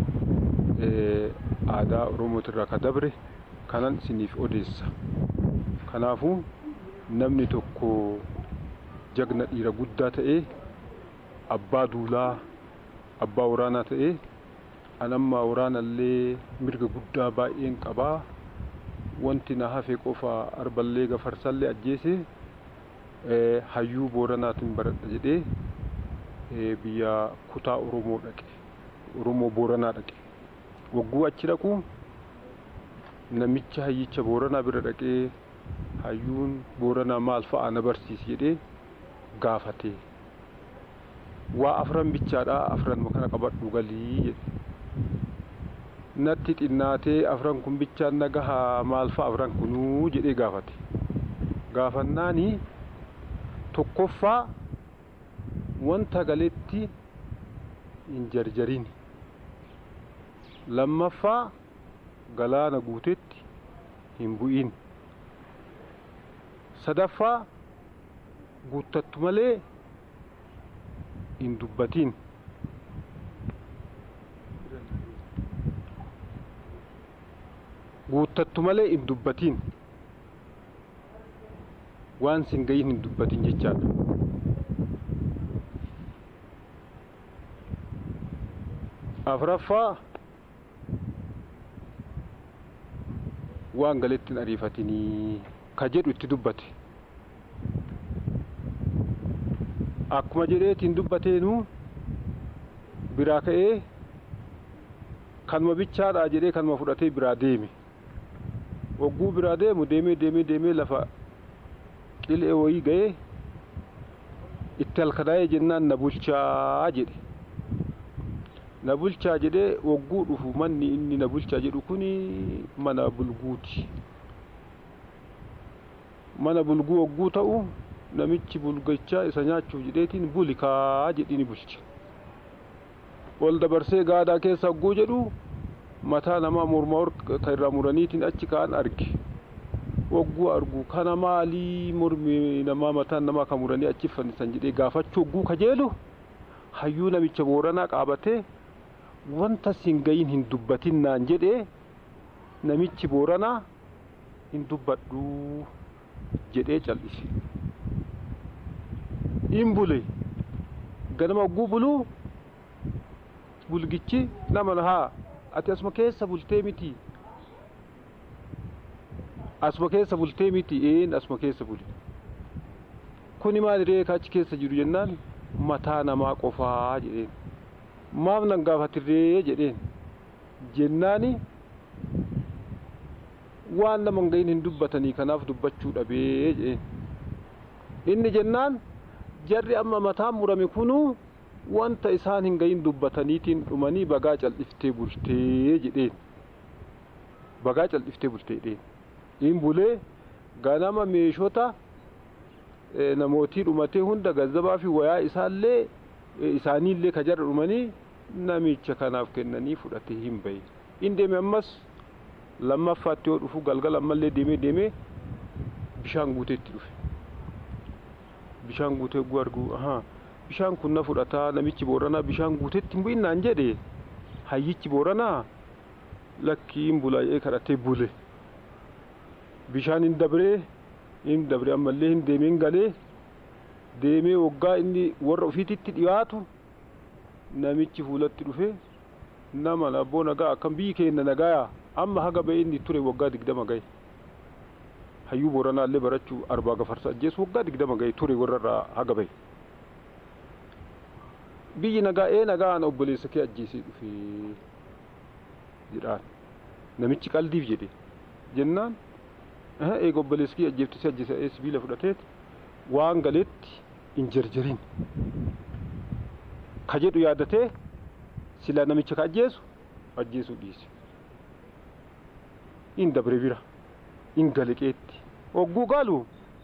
aadaa Oromootirraa ka dabre kanan isiniif odeessa kanaafuu namni tokko jagna dhiira guddaa ta'ee abbaa duulaa abbaa waraanaa ta'ee anamma waraanallee mirga guddaa baay'een qabaa wanti na hafe qofa arballee gafarsallee ajjeese hayyuu booranaatiin baradha jedhee biyya kutaa oromoo dhaqe oromoo booranaa dhaqe wagguu achi dhaqu namicha hayyicha booranaa bira dhaqee hayyuun booranaa maal fa'a na barsiisi jedhee gaafate waa afran bichaadhaa afran kana qabadhu galii jedhe natti xinnaatee afran kun bichaan nagahaa maal fa'a afran kunuu jedhee gaafate gaafannaani tokkoffaa wanta galetti hin jarjarin lammaffaa galaana guutetti hin bu'in sadaffaa guuttattu malee hin dubbatin guuttattu malee hin dubbatin waan sin gayin hin dubbatin jechaadha afraffaa waan galetti hin ariifatinii ka jedhu itti dubbate akkuma jedheetiin dubbateenu biraa ka'ee kanuma bichaadhaa jedhee kanuma fudhatee biraa deeme wagguu biraa deemu deemee deemee deemee lafa qilee wayii ga'ee itti halkadaa'ee jennaan na bulchaa jedhe na bulchaa jedhee wagguu dhufu manni inni na bulchaa jedhu kuni mana bulguuti mana bulguu wagguu ta'u namichi bulgachaa isa nyaachuuf jedheetiin buli kaa jedhini bulche ol dabarsee gaadaa keessa wagguu jedhu mataa namaa mormaa ka irraa muraniitiin achi kaan arge wagguu argu kana maalii mormi namaa mataan namaa ka muranii achi fannisan jedhee gaafachuu wagguu kajeelu hayyuu namicha booranaa qaabatee wanta sin gayin hin dubbatin naan jedhee namichi booranaa hin dubbadhu jedhee cal'ise in bule ganama wagguu buluu bulgichi nama haa ati asuma keessa bultee miti asuma keessa bultee miti een asuma keessa bule kuni maali ree achi keessa jiru jennaan mataa namaa qofaa jedheen maaf nan gaafatirree jedheen jennaani waan nama hin gahin hin dubbatanii kanaaf dubbachuu dhabee jedheen inni jennaan jarri amma mataan murame kunuu wanta isaan hin gahin dubbataniitiin dhumanii bagaa cal'iftee bultee jedheen bagaa cal'iftee bultee jedheen in bulee ganama meeshota namootii dhumatee hunda gazzabaa fi wayaa isaallee isaaniillee ka jarra dhumanii namicha kanaaf kennanii fudhatee hin bahe in deeme ammas lammaffaatti yoo dhufu galgala ammallee deemee deemee bishaan guuteetti dhufe bishaan guutee gu argu ahaa bishaan kun na fudhataa namichi booranaa bishaan guuteetti hin bu'innaan jedhe hayyichi booranaa lakkiin bulaa'ee kadhatee bule bishaan hin dabree hin dabree ammallee hin deemee hin galee deemee waggaa inni warra ofiititti dhiyaatu namichi fuulatti dhufe nama abboo nagaa akkam biyyi keenya nagayaa amma haga ba'e inni ture waggaa digdama gahe hayyuu booranaallee barachuu arbaa gafarsa ajjeesu waggaa digdama gahe ture warrarraa haga bahe biyyi nagaa ee nagaan obboleessa kee ajjeesee dhufe jedhaan namichi qaldiif jedhe jennaan eega obboleessi kee ajjeefte ajjeese sibiila fudhateet waan galeetti hin jarjarin ka jedhu yaadatee sila namicha ka ajjeesu ajjeesuu dhiise in dabre bira in galeqeetti hogguu galu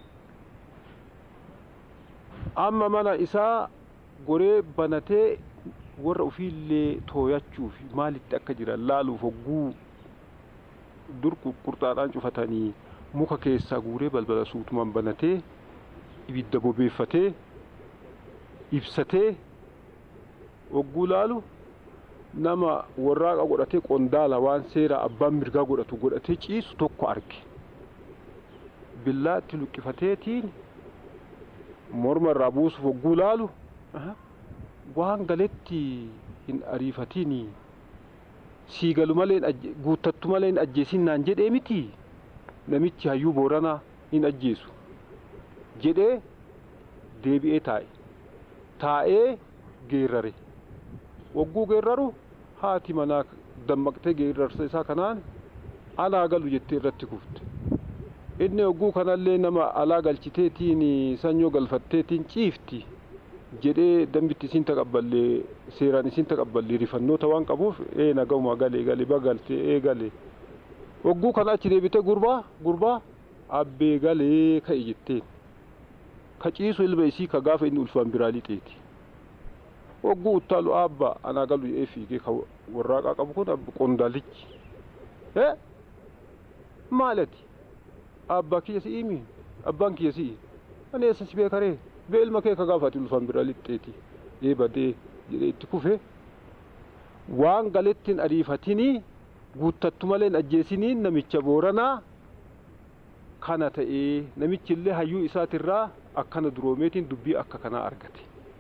amma mana isaa goree banatee warra ofiillee tooyachuuf maalitti akka jiran laaluuf hogguu dur qurxaadhaan cufatanii muka keessaa guuree balbala suutumaan banatee ibidda bobeeffatee ibsatee hogguu laalu nama warraaqa godhatee qondaala waan seeraa abbaan mirgaa godhatu godhatee ciisu tokko arge billaatti luqqifateetiin morma irraa buusuuf hogguu laalu waan galetti hin ariifatiin siigalu malee guuttattu malee hin ajjeesin naan jedhee miti namichi hayyuu booranaa hin ajjeesu jedhee deebi'ee taa'e taa'ee geerrare hogguu geerraru haati manaa dammaqtee geerrarsa isaa kanaan alaa galu jettee irratti kufte inni hogguu kanallee nama alaa galchiteetiin sanyoo galfatteetiin ciifti jedhee dambitti isin taqabballee seeraan isin taqabballee rifannoota waan qabuuf ee nagahuma galee galee bagalte ee galee hogguu kana achi deebite gurbaa gurbaa abbee galee ka'e jetteen ka ciisu ilma isii ka gaafa inni ulfaan biraa lixeeti hogguu uttaalu abbaa anaa galu jedhee fiigee ka warraaqaa qabu kun qondaalichi ee maalati abbaa kiyya si'imi abbaan kiyya si'i ani eessa si beekaree bee ilma kee ka gaafa ati ulfaan biraa lixeeti ee badee jedhee itti kufe waan galettiin ariifatinii guuttattu malee hin ajjeesinii namicha booranaa kana ta'ee namichillee hayyuu isaatirraa akkana duroomeetiin dubbii akka kanaa argate.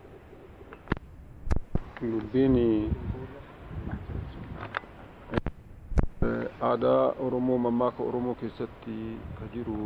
Dubbiin aadaa Oromoo mammaaka Oromoo keessatti ka jiru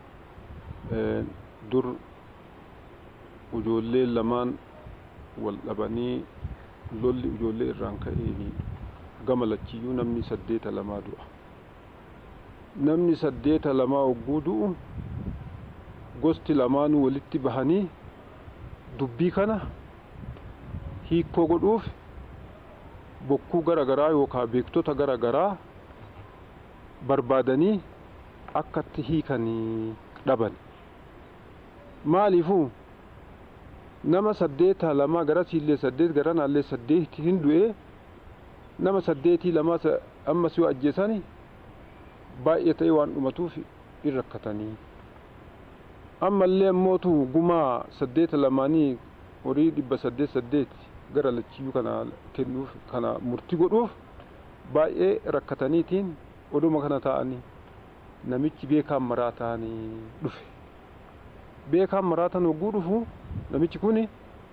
dur ijoollee lamaan wal dhabanii lolli ijoollee irraan ka'een gama lachiyyuu namni saddeeta lamaa du'a namni saddeeta lamaa hogguu du'u gosti lamaanuu walitti bahanii dubbii kana hiikoo godhuuf bokkuu gara garaa yookaan beektota gara garaa barbaadanii akkatti hiikanii dhaban maaliifuu nama saddeeta lamaa gara siillee saddeet gara naallee saddeeti hin du'ee nama saddeetii lamaa ammas yoo ajjeesani baay'ee ta'e waan dhumatuuf in rakkatanii ammallee ammootu gumaa saddeeta lamaanii horii dhibba saddeet saddeet gara lachiyyuu kana kennuuf kana murtii godhuuf baay'ee rakkataniitiin oduma kana ta'anii namichi beekaan maraa ta'anii dhufe beekaan maraatan hogguu dhufu namichi kun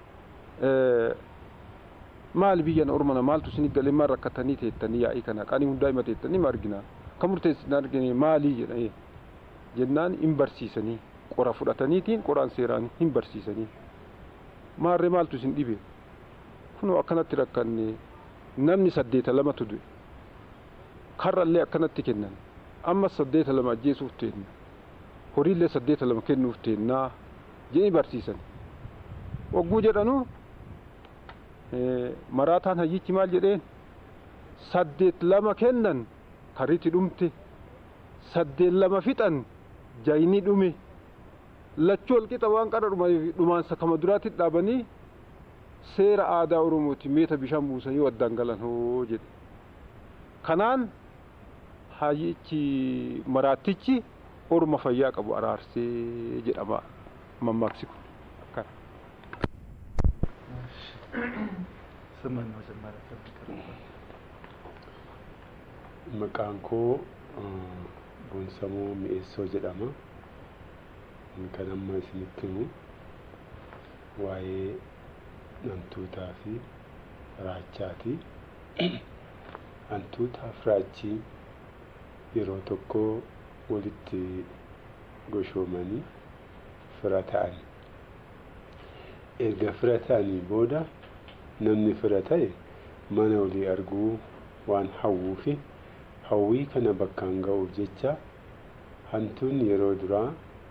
maal biyyan ormana maaltu isin galee maal rakkatanii teettanii yaa'ii kana qaanii hundaa hima teettanii ma argina ka murteessin argine maalii jedhee jennaan hin barsiisanii qora fudhataniitiin qoraan seeraan hin barsiisanii maarree maaltu isin dhibe kunoo akkanatti rakkanne namni saddeeta lamatu du'e karrallee akkanatti kennan amma saddeeta lama ajjeesuuf teenna horiillee saddeeta lama kennuuf teennaa jedhanii barsiisan wagguu jedhanu maraataan hayyichi maal jedheen saddeet lama kennan karitti dhumte saddeet lama fixan jayni dhume lachuu walqixa waan qara dhumaansa kama duraatti dhaabanii seera aadaa oromooti meeta bishaan buusanii waddaan galan hoo jedhe kanaan hayyichi maraattichi orma fayyaa qabu araarsee jedhama mammaaksi kun akkana. ስምን መጀመሪያ ፈልግ Maqaan koo Boonsamoo Mi'eessoo jedhama. Kan amma isinitti himu waa'ee hantuutaa fi raachaati. Hantuutaa fi raachi yeroo tokko walitti goshoomanii fira ta'an. Erga fira ta'anii booda namni fira ta'e mana olii arguu waan hawwuufi hawwii kana bakkaan ga'uuf jecha hantuun yeroo duraa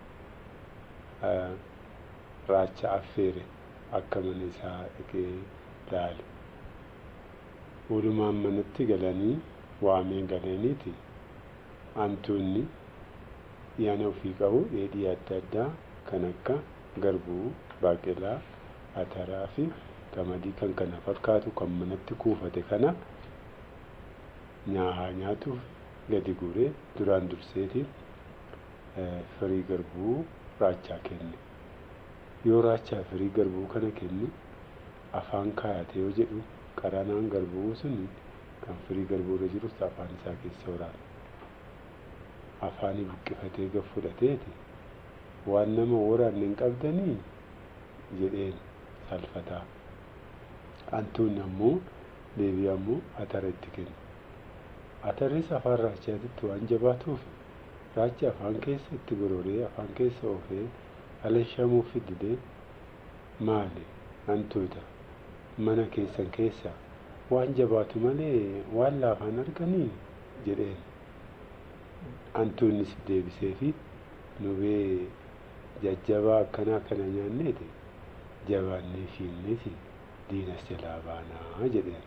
raacha affeere akka mana isaa dhaqee laale. Walumaan manatti galanii waamee galeeniiti hantuunni yaana ofii qabu dheedhii adda addaa kan akka garbuu, baaqelaa, ataraa fi qamadii kan kana fakkaatu kan manatti kuufate kana nyaahaa nyaatuuf gadi guuree duraan durseetiin firii garbuu raachaa kenne. Yoo raachaa firii garbuu kana kenne afaan kaayate yoo jedhu qaranaan garbuu sun kan firii garbuu irra jirus afaan isaa keessa waraana. Afaanii buqqifatee gad fudhateeti waan nama waraanne hin qabdanii jedheen salfataa. Hantuunni ammoo deebii ammoo atara itti kenne. Atarris afaan raachaatitti waan jabaatuuf raachi afaan keessa itti gororee afaan keessa oofee alshamuuf didee maali hantuuta mana keessan keessa waan jabaatu malee waan laafaan arganii jedheen. Hantuunnis deebisee fi nubee jajjabaa akkanaa kana nyaanneeti jabaannee fiinneeti diinas jalaa baanaa jedheen.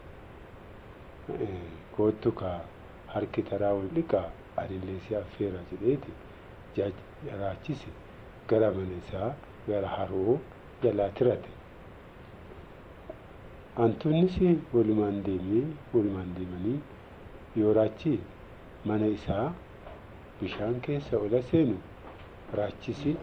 Koottu kaa harki taraa wal dhiqaa anillee si affeera jedheeti raachise gara mana isaa gara haroo jalaa tirate. Hantuunnis walumaan deemee walumaan deemanii yoo raachi mana isaa bishaan keessa ola seenu raachisi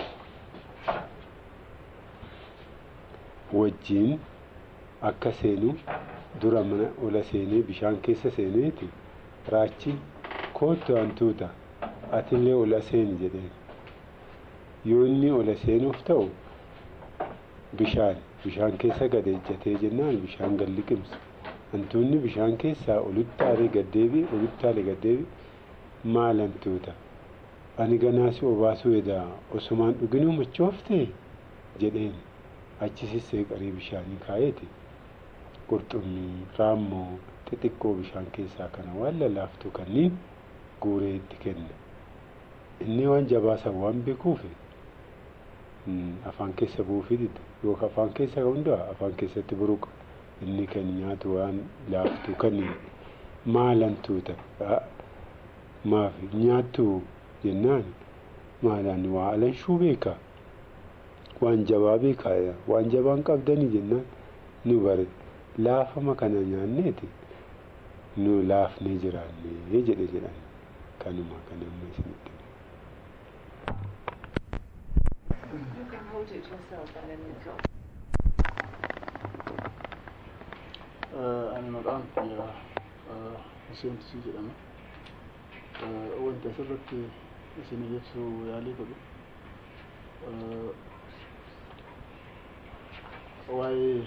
wajjiin akka seenu dura mana ola seenee bishaan keessa seeneeti raachi koottu hantuuta atillee ola seeni jedheen yoo inni ola seenuuf ta'u bishaan bishaan keessa gad ejjatee jennaan bishaan gad liqimsa hantuunni bishaan keessaa olitti aalee gaddeebi olitti aalee gaddeebi maal hantuuta ani ganaasi obaasuu edaa osumaan dhuginuu machoofte jedheen achi sissee qarii bishaanii kaayeeti qurxummii raammoo xixiqqoo bishaan keessaa kana waan lallaaftu kanniin guuree itti kenna inni waan jabaasan waan beekuuf afaan keessa buufii dida yookaan afaan keessa hundaa afaan keessatti buruqa inni kan nyaatu waan laaftu kan maalan tuuta maaf nyaattu jennaan maalaan waa alanshuu beeka waan jabaa beekaa waan jabaan qabdanii jennaan nu bare laafama kana nyaanneeti nu laafnee jiraannee jedhe jedhan kanuma kan amma isinitti. You can hold it yourself and then it's off. ani maqaan kiyya Hussein Tusii jedhama. Wanti asirratti isin ibsuu yaalii godhu waa'ee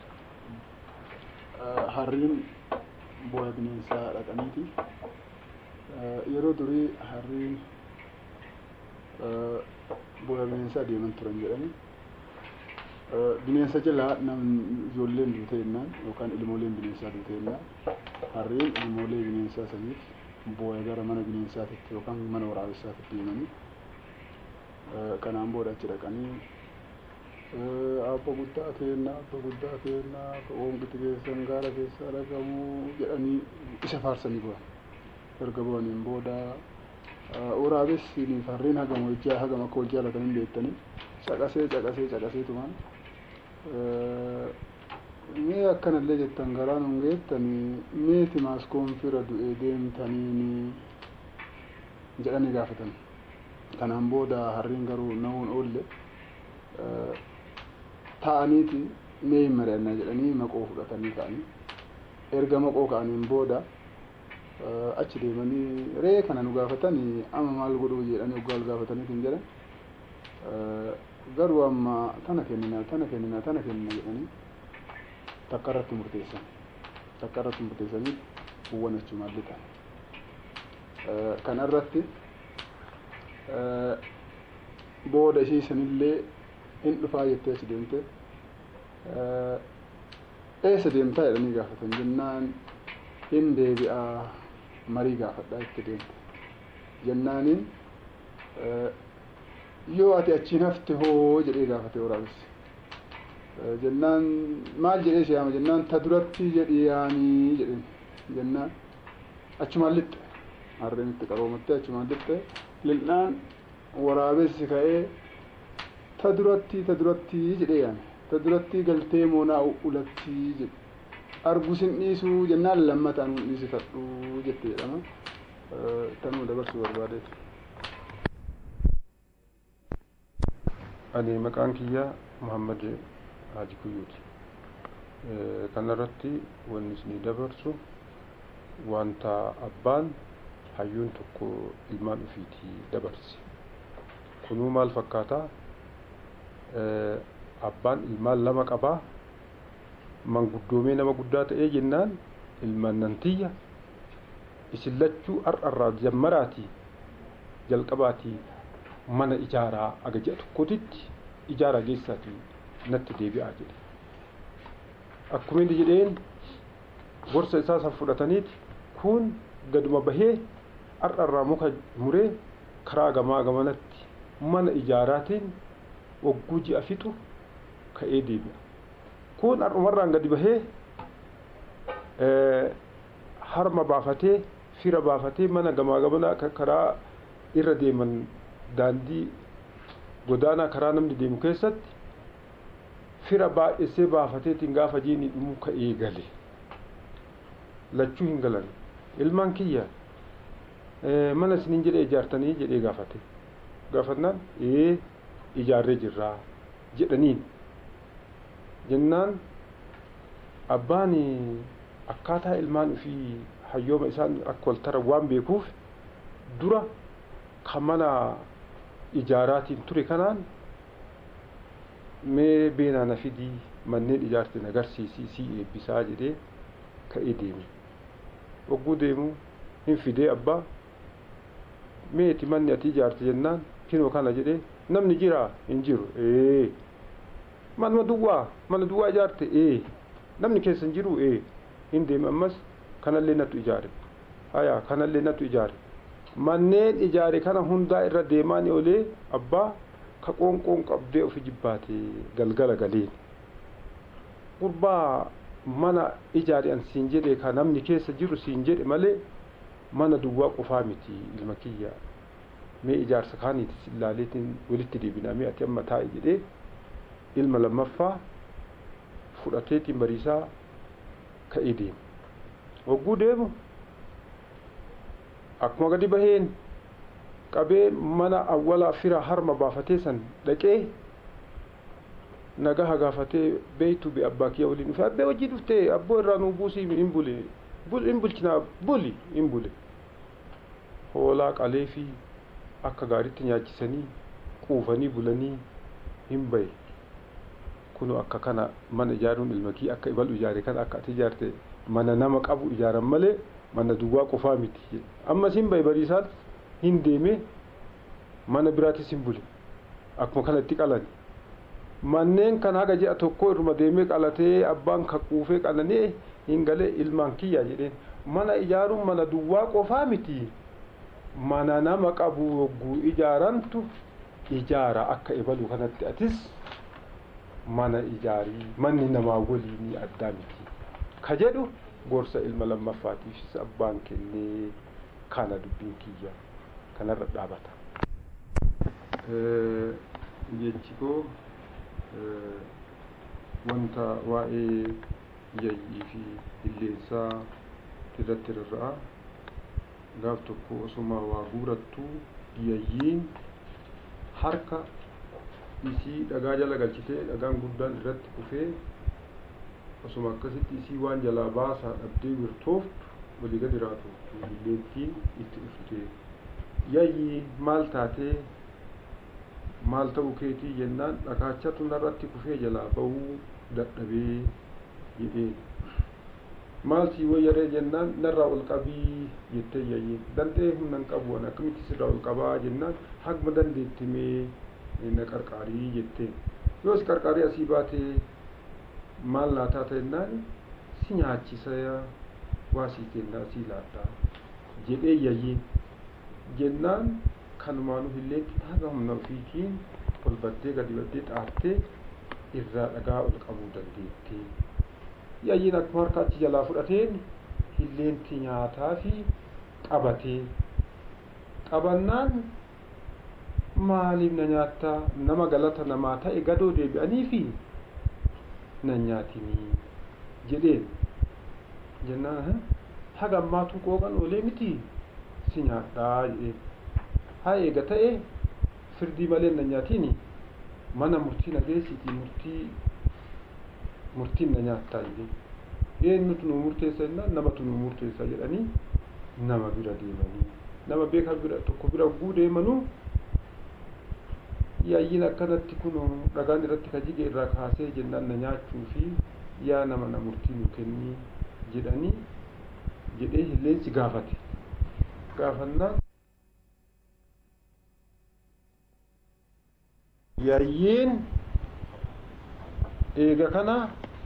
harriin bu'aa bineensaa dhaqaniiti. Yeroo durii harriin booda bineensaa deeman turan jedhani bineensa jalaa namni ijoolleen duute jennaan yookaan ilmooleen bineensaa duute jennaan harreen ilmoolee bineensaa saniif booya gara mana bineensaatitti yookaan mana waraabessaatitti deemanii kanaan booda achi dhaqanii abba guddaa keenna abba guddaa keenna oomqiti keessan gaara keessaa dhaqamuu jedhanii isa faarsanii bu'an erga bu'aniin booda waraabessiniif harreen hagam hojjaa hagam akka hojjaa latanii beektanii caqasee caqasee caqasee tumaan mee akkanallee jettan garaa nun geettanii meeti maaskoon fira du'ee deemtaniini jedhanii gaafatan kanaan booda harreen garuu na'uun oolle ta'aniiti mee hin mari'annaa jedhanii maqoo fudhatanii ka'anii erga maqoo ka'aniin booda achi deemanii ree kana nu gaafatanii ama maal godhuu jedhanii oggaa ol gaafataniitiin jedhan garuu amma tana kennina tana kennina tana kennina jedhanii takka irratti murteessan takka irratti murteessanii buwwan achumaan lixan kana irratti booda ishii sanillee hin dhufaa jettee achi deemte eessa deemtaa jedhanii gaafatan jennaan hin deebi'aa marii gaafadhaa itti deemte jennaaniin yoo ati achiin hafte hoo jedhee gaafate waraabessi jennaan maal jedhee si yaama jennaan ta duratti jedhi yaanii jedhen jennaan achumaan lixxe harreen itti qabamattee achumaan lixxe lil'aan waraabessi ka'ee ta duratti ta duratti jedhee yaame ta duratti galtee moonaa ulattii jedhe argus hin dhiisuu jennaan lammataan hin dhiisifadhu jette jedhama tanuu dabarsuu barbaadeetu. ani maqaan kiyya muhammad haaji kuyyuuti kanarratti wanni isinii dabarsu wanta abbaan hayyuun tokko ilmaan ofiitii dabarse kunuu maal fakkaata abbaan ilmaan lama qabaa manguddoomee nama guddaa ta'ee jennaan ilmaan nantiyya isin lachuu har'arraa jammaraatii jalqabaatii mana ijaaraa aga ji'a tokkotitti ijaaraa geessaatii natti deebi'aa jedhe akkuma inni jedheen gorsa isaa san fudhataniiti kun gaduma bahee har'arraa muka muree karaa gamaa gamanatti mana ijaaraatiin wagguu ji'a fixu ka'ee deebi'a kun har'umarraan gadi bahee harma baafatee fira baafatee mana gamaa gamanaa karaa irra deeman daandii godaanaa karaa namni deemu keessatti fira baay'isee baafateetiin gaafa jiini dhumuu ka'ee gale lachuu hin galan ilmaan kiyya mana isiniin jedhee ijaartanii jedhee gaafate gaafannaan ee ijaarree jirraa jedhaniin jennaan abbaan akkaataa ilmaan ofii hayyooma isaan akka waltara waan beekuuf dura kan mana ijaaraatiin ture kanaan mee beenaa na fidii manneen ijaarte na agarsiisii sii eebbisaa jedhee ka'ee deeme wagguu deemu hin fidee abbaa meeti manni ati ijaarte jennaan kinoo kana jedhee namni jiraa hin jiru ee manuma duwwaa mana duwwaa ijaarte ee namni keessa hin jiru ee hin deeme ammas kanallee nattu ijaare haya kanallee nattu ijaare manneen ijaare kana hundaa irra deemaan olee abbaa ka qoonqoon qabdee ofi jibbaate galgala galeen gurbaa mana ijaare an siin jedhe ka namni keessa jiru siin jedhe malee mana duwwaa qofaa miti ilma kiyya mee ijaarsa kaaniiti ilaaleetiin walitti deebinaa mee ati amma taa'i jedhee ilma lammaffaa fudhateetiin bariisaa ka'ee deema wagguu deemu akkuma gadi baheen qabee mana awwalaa fira harma baafatee san dhaqee nagaha gaafatee beeytu be abbaa kiyya waliin dhufe abbee wajjii dhuftee abboo irraa nuu buusii hin bule hin bulchinaa buli hin bule hoolaa qalee fi akka gaariitti nyaachisanii quufanii bulanii hin baye kunu akka kana mana ijaaruun ilma kii akka ibalu ijaare kana akka ati ijaarte mana nama qabu ijaaran malee mana duwwaa qofaa miti ammas hin baye bariisaan hin deeme mana biraatis hin bule akkuma kanatti qalan manneen kan haga ji'a tokko irma deemee qalatee abbaan kaquufee qalanee hin galee ilmaan kiyyaa jedheen mana ijaaruun mana duwwaa qofaa miti mana nama qabu yogguu ijaarantu ijaara akka ebalu kanatti atis mana ijaarii manni namaa waliinii addaa miti ka jedhu gorsa ilma lammaffaatiifis abbaan kennee kana dubbiin kiyya kanarra dhaabata. jechi koo wanta waa'ee yayyii fi illeensaa irratti rarra'a gaaf tokko osuma waa guurattu yayyiin harka isii dhagaa jala galchitee dhagaan guddaan irratti kufee osuma akkasitti isii waan jalaa baasaa dhabdee wirtooftu walii gadi raatu illeentiin itti dhufte yayyii maal taatee maal ta'u keetii jennaan dhagaachatu narratti kufee jalaa bahuu dadhabee jedheen maal sii wayyaree jennaan narraa ol qabii jettee yayyiin danda'ee humna hin qabu ani akkamitti sirraa ol qabaa jennaan hagma dandeettimee na qarqaarii jetteen yoos qarqaarii asii baatee maal laataa ta'ennaan si nyaachisa waa sii kennaa sii laadhaa jedhee yayyiin jennaan kanumaanu hilleetti haga humna ofiitiin ol battee gadi battee xaattee irraa dhagaa ol qabuu dandeettee yayyiin akkuma harka achi jalaa fudhateen hilleenti nyaataa fi qabatee qabannaan maaliif na nyaattaa nama galata namaa ta'e gadoo deebi'anii fi na nyaatinii jedheen jennaan haga ammaatu qooqan oolee miti si nyaadhaa jedheen haa eega ta'e firdii malee na nyaatini mana murtii na geessitii murtii murtiin na nyaattaa jedhee eenyutu nu murteessa jennaan namatu nu murteessa jedhanii nama bira deemanii nama beekaa bira tokko bira guu deemanuu yaayyiin akkanatti kun dhagaan irratti ka jige irraa kaasee jennaan na nyaachuu fi yaa nama na murtii nu kennii jedhanii jedhee hilleensi gaafate gaafannaan yaayyiin eega kana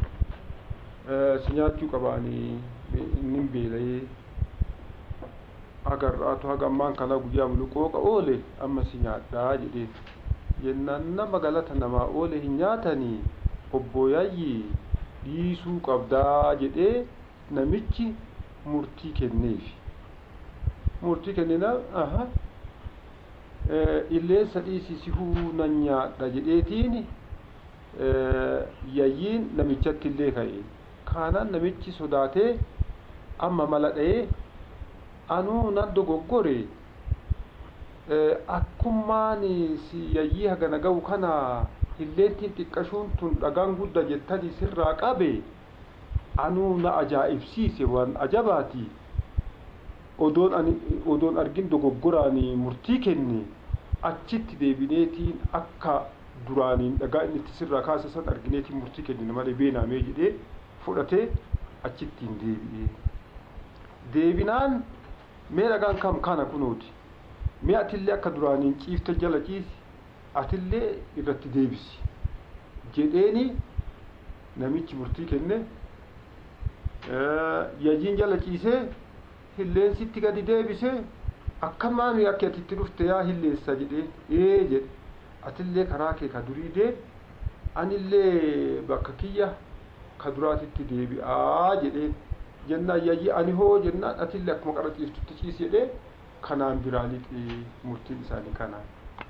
si nyaachuu qabaanii inni beela'ee agarraatu haga ammaan kana guyyaa muluqooqa oole amma si nyaadhaa jedhee jennaan nama galata namaa oole hin nyaatanii obbo Yaayyii dhiisuu qabdaa jedhee namichi murtii kenneefi murtii kennina aha illeensa dhiisisihuu nan nyaadha jedheetiin yayyiin namichatti illee ka'e kaanaan namichi sodaatee amma mala dha'ee anuu nan dogoggore akkummaan si yayyii hagana ga'u kana hilleentiin xiqqashuun tun dhagaan gudda jettanii sirraa qabe anuu na ajaa'ibsiise waan ajabaati odoon ani odoon argin dogoggoraanii murtii kenne achitti deebineetiin akka duraaniin dhagaa inni itti sirraa kaase san argineetiin murtii kennine malee beenaamee jedhee fudhatee achittiin deebi'ee deebinaan mee dhagaan kam kana kunooti mee atillee akka duraaniin ciifte jala ciisi atillee irratti deebisi jedheeni namichi murtii kenne yayyiin jala ciisee hilleensitti gadi deebise akkamaan akka atitti dhufte yaa hilleessa jedhee ee jedhe atillee karaa kee ka durii deebi anillee bakka kiyya ka duraatitti deebi'aa jedhee jennaan yayyi ani hoo jennaan atillee akkuma qara ciiftutti ciisi jedhee kanaan biraa lixee murtiin isaanii kanaan.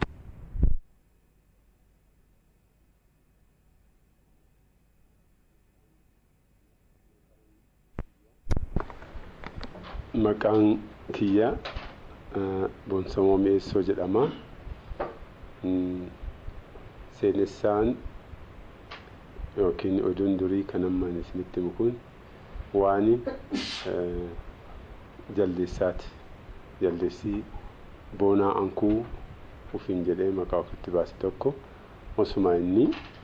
Maqaan kiyya Boonsamoo Meessoo jedhama. Seenessaan yookiin oduun durii kan ammaan isinitti himu kun waan jaldeessaati. Jaldeessii boonaa ankuu ufiin jedhee maqaa ofitti baase tokko osuma inni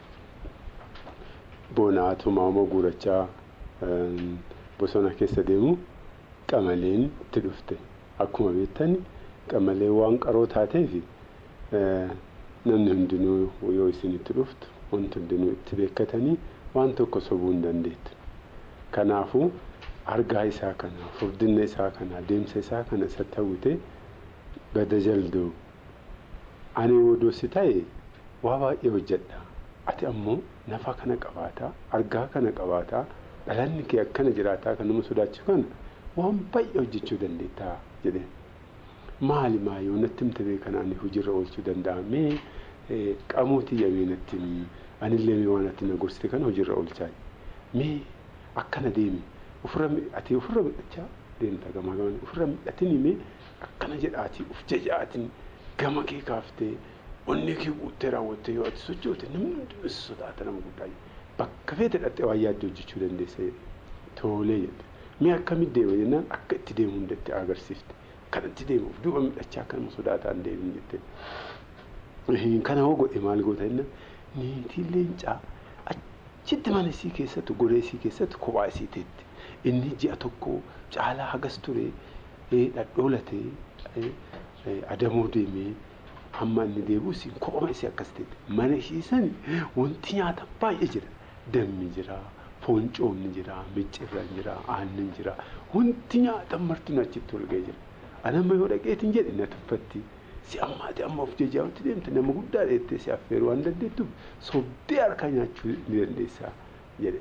boonaa tumaamoo guurachaa bosona keessa deemu qamaleen itti dhufte akkuma beektani qamaleen waan qaroo taateef namni hundinuu yoo isinitti dhuftu wanti hundinuu itti beekatanii waan tokko sobuu hin dandeettu. Kanaafuu argaa isaa kana furdinna isaa kana deemsa isaa kana isatti hawwite gada jalduu ani odoosi ta'e waa baay'ee hojjedha. Ati ammoo nafa kana qabaataa argaa kana qabaataa dhalanni kee akkana jiraataa kan nama sodaachisu kana waan baay'ee hojjechuu dandeettaa jedheen. Maali maayoo natti himte beekan ani hojiirra oolchuu danda'a mee qamuutii yamee natti anillee mee waan ati na gorsite kana hojiirra oolchaa mee akkana deemi ofirra ati ofirra midhachaa deemta gamaa gamaa ofirra midhatini mee akkana jedhaati uf jajaatiin gama kee kaaftee onni kee guuttee raawwattee yoo ati sochoote namni hundinuu si sodaata nama guddaa bakka feete dhattee waan yaadde hojjechuu dandeessa toolee jedhe mee akkamitti deema jennaan akka itti deemu hundatti agarsiifte kanatti deemuuf duuba midhachaa kanuma sodaataan deemin jette kana hoo godhe maal goota jennaan niitiin leencaa achitti mana isii keessatti goree isii keessatti kophaa isii teetti inni ji'a tokko caalaa hagas ture dhadhoolatee adamoo deemee hamma inni deebi'us kophama isii akkas teetti mana ishii sani wanti nyaata baay'ee jira dammi jira fooncoonni jira miccirran jira aannan jira wanti nyaata martin achitti ol ga'ee jira anamma yoo dhaqeetiin jedhe na tuffatti si ammaati amma of jajjaa'utti deemte nama guddaa dheettee si affeeruu waan dandeettuuf sobdee harkaa nyaachuu ni dandeessaa jedhe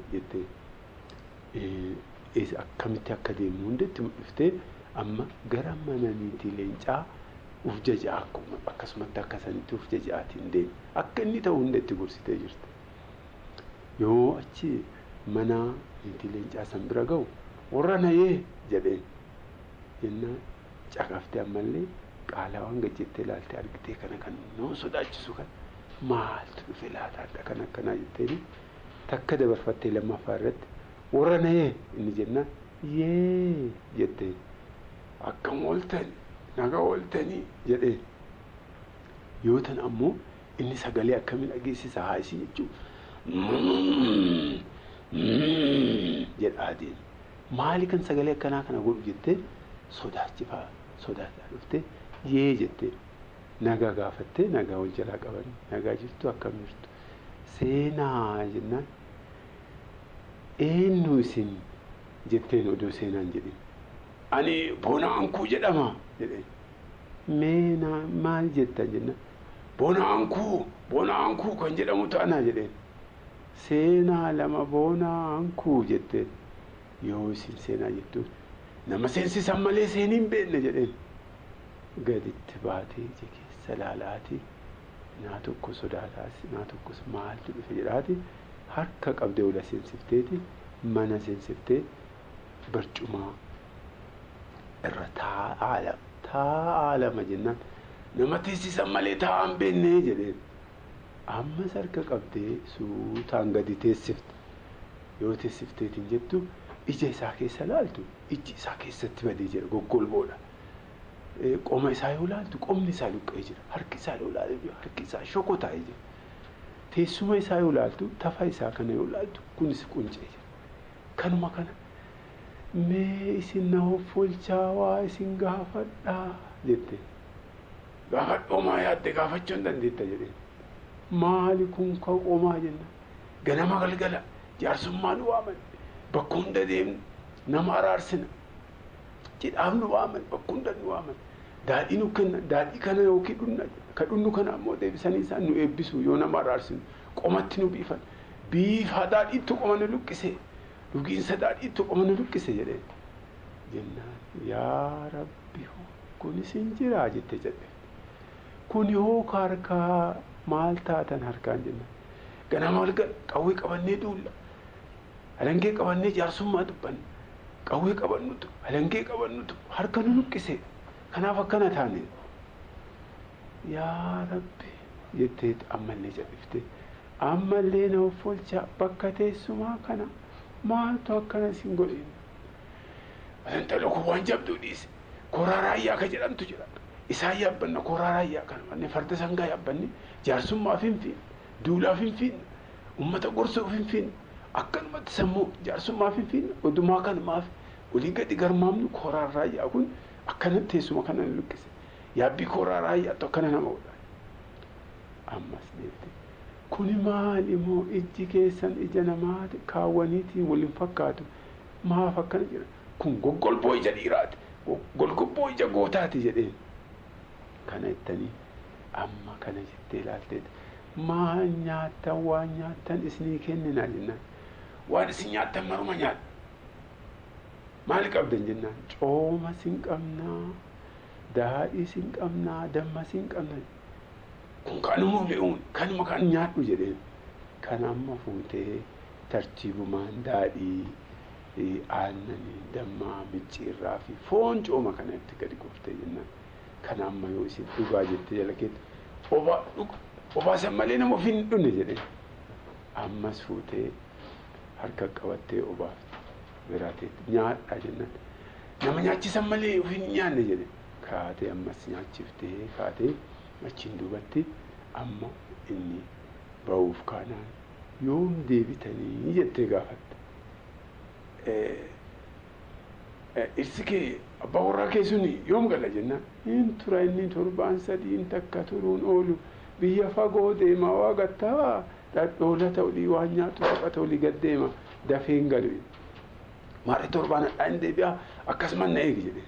jettee akkamitti akka deemu hundatti mul'iftee amma gara mana niitii leencaa uf jaja'a akkuma akkasumatti akka sanitti uf jaja'aatiin deeme akka inni ta'u hundatti gorsitee jirti yoo achi mana niitii leencaa san bira ga'u warra nayee jedheen jennaan caqaftee ammallee qaalaawwan gajjettee ilaaltee argitee kana kan nama sodaachisu kan maaltu dhufe laataadha kan akkanaa jetteeni takka dabarfattee lammaffaa irratti warra nayee inni jennaan yee jettee akkam ooltan naga ooltanii jedhee yoo tan ammoo inni sagalee akkamiin dhageessisa haa isii jechuun jedhaa deema maali kan sagalee akkanaa kana godhu jettee sodaachifaa sodaataa dhuftee yee jettee nagaa gaafattee nagaa wal jalaa qabanii nagaa jirtu akkam jirtu seenaa jennaan eenyu isin jetteen oduu seenaan jedhin ani bonaankuu jedhama jedheen meenaa maal jettan jennaan bonaankuu bonaankuu kan jedhamu ta'anaa jedheen seenaa lama bonaankuu jetteen yoo isin seenaa jettuun nama seensisan malee seenii hin beekne jedheen gaditti baatee ija keessa laalaati naa tokko sodaataas naa tokkos maaltu dhufe jedhaati harka qabdee ola seensifteeti mana seensiftee barcumaa irra taa'aa lama taa'aa lama jennaan nama teessisan malee taa'aa hin beekne jedheen ammas harka qabdee suutaan gadi teessifte yoo teessifteetiin jettu ija isaa keessa laaltu iji isaa keessatti badee jira goggolboodha. Qoma isaa yoo laaltu qomni isaa luqqa'ee jira harki isaa yoo laaltu harki isaa shokotaa'ee jira. Teessuma isaa yoo laaltu tafa isaa kana yoo laaltu kunis quncee jira. Kanuma kana mee isin na offolchaa waa isin gaafadhaa jette. Gaafadhoo maa yaadde gaafachuu hin dandeetta jedheen. Maali kun ka qomaa jenna ganama galgala jaarsummaa nu waaman bakka hunda deemnu nama araarsina jedhaaf nu waaman bakka hunda nu waaman daadhii nu kenna daadhii kana yookiin dhunna ka dhunnu kana ammoo deebisanii isaan nu eebbisu yoo nama araarsinu qomatti nu biifan biifaa daadhiittu qoma nu luqqise dhugiinsa daadhiittu qoma nu luqqise jedhee jennaan yaa rabbi kunis hin jiraa jette jedhe kun yoo harkaa maal taatan harkaan jenna ganama walgal qawwee qabannee duulla alangee qabannee jaarsummaa dubbanne qawwee qabannutu alangee qabannutu harka nu luqqise kanaaf akkana taane yaa rabbi jettee ammallee jal'ifte ammallee na offolchaa bakka teessumaa kana maaltu akkana isin godhin intala kun waan jabduu dhiise koraa raayyaa ka jedhamtu jira isaan yaabbanna koraa raayyaa kana manne farda sangaa yaabbanne jaarsummaaf hin fiinne duulaaf hin fiinne ummata gorsuuf hin fiinne akkanumatti sammuu jaarsummaaf hin fiinne odumaa kanumaaf olii gadi garmaamnu kooraan raayyaa kun akkana teessuma kana nu luqqise yaabbii kooraa raayyaattu akkana nama godha ammas deebite kuni maal immoo ijji keessan ija namaa kaawwaniitiin waliin fakkaatu maaf akkana jira kun goggolboo ija dhiiraati golgobboo ija gootaati jedheen kana jettanii amma kana jettee ilaalteeti maal nyaattan waan nyaattan isinii kennina jennaan waan isin nyaattan maruma nyaadha maal qabdan jennaan cooma sin qabnaa daadhii sin qabnaa damma sin qabna kun kanuma fe'uun kanuma kan nyaadhu jedheen kan amma fuutee tartiibumaan daadhii aannanii dammaa micciirraa fi foon cooma kanatti gadi kuftee jennaan kan amma yoo isin dhugaa jettee jala keetti obaa dhuga obaasan malee nama ofiin hin dhunne jedheen ammas fuutee harka qabattee obaaf biraateetti nyaadhaa jennaan nama nyaachisan malee ofiin hin nyaanne jedhe kaatee ammas nyaachiftee kaatee achiin duubatti amma inni ba'uuf kaanaan yoom deebitanii jettee gaafatte dhirsi kee abbaa warraa kee suni yoom gala jennaan hin tura inni torbaan sadiin takka turuun oolu biyya fagoo deema waa gattaa dhadhoola ta'ulii waan nyaatu taphata olii gad deema dafee hin galu maarri torbaan hadhaa hin deebi'a akkasumas na eegi jedhe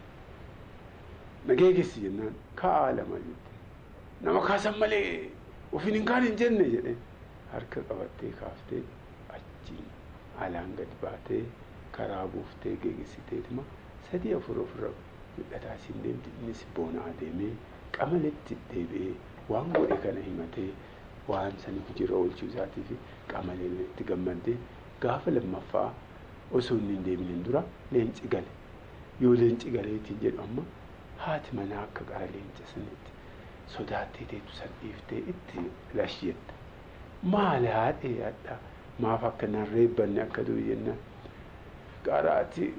na geegessi jennaan ka'aa lama jette nama kaasan malee ofiin hin kaan hin jenne jedhe harka qabattee kaaftee achiin alaan gad baatee karaa buuftee geegessiteetuma sadii afur ofirra midhataa isin deemti innis boonaa deemee qamaletti deebi'ee waan godhe kana himatee waan sani hojiirra oolchuu isaatii fi qamaleen itti gammaddee gaafa lammaffaa osoo inni hin deeminin dura leenci gale yoo leenci galeetiin jedhu amma haati manaa akka qara leenca sanitti sodaattee teetu san dhiiftee itti lashiyetta maali haadhee hadha maaf akka nan reebbanne akka du'u jennaan qaraati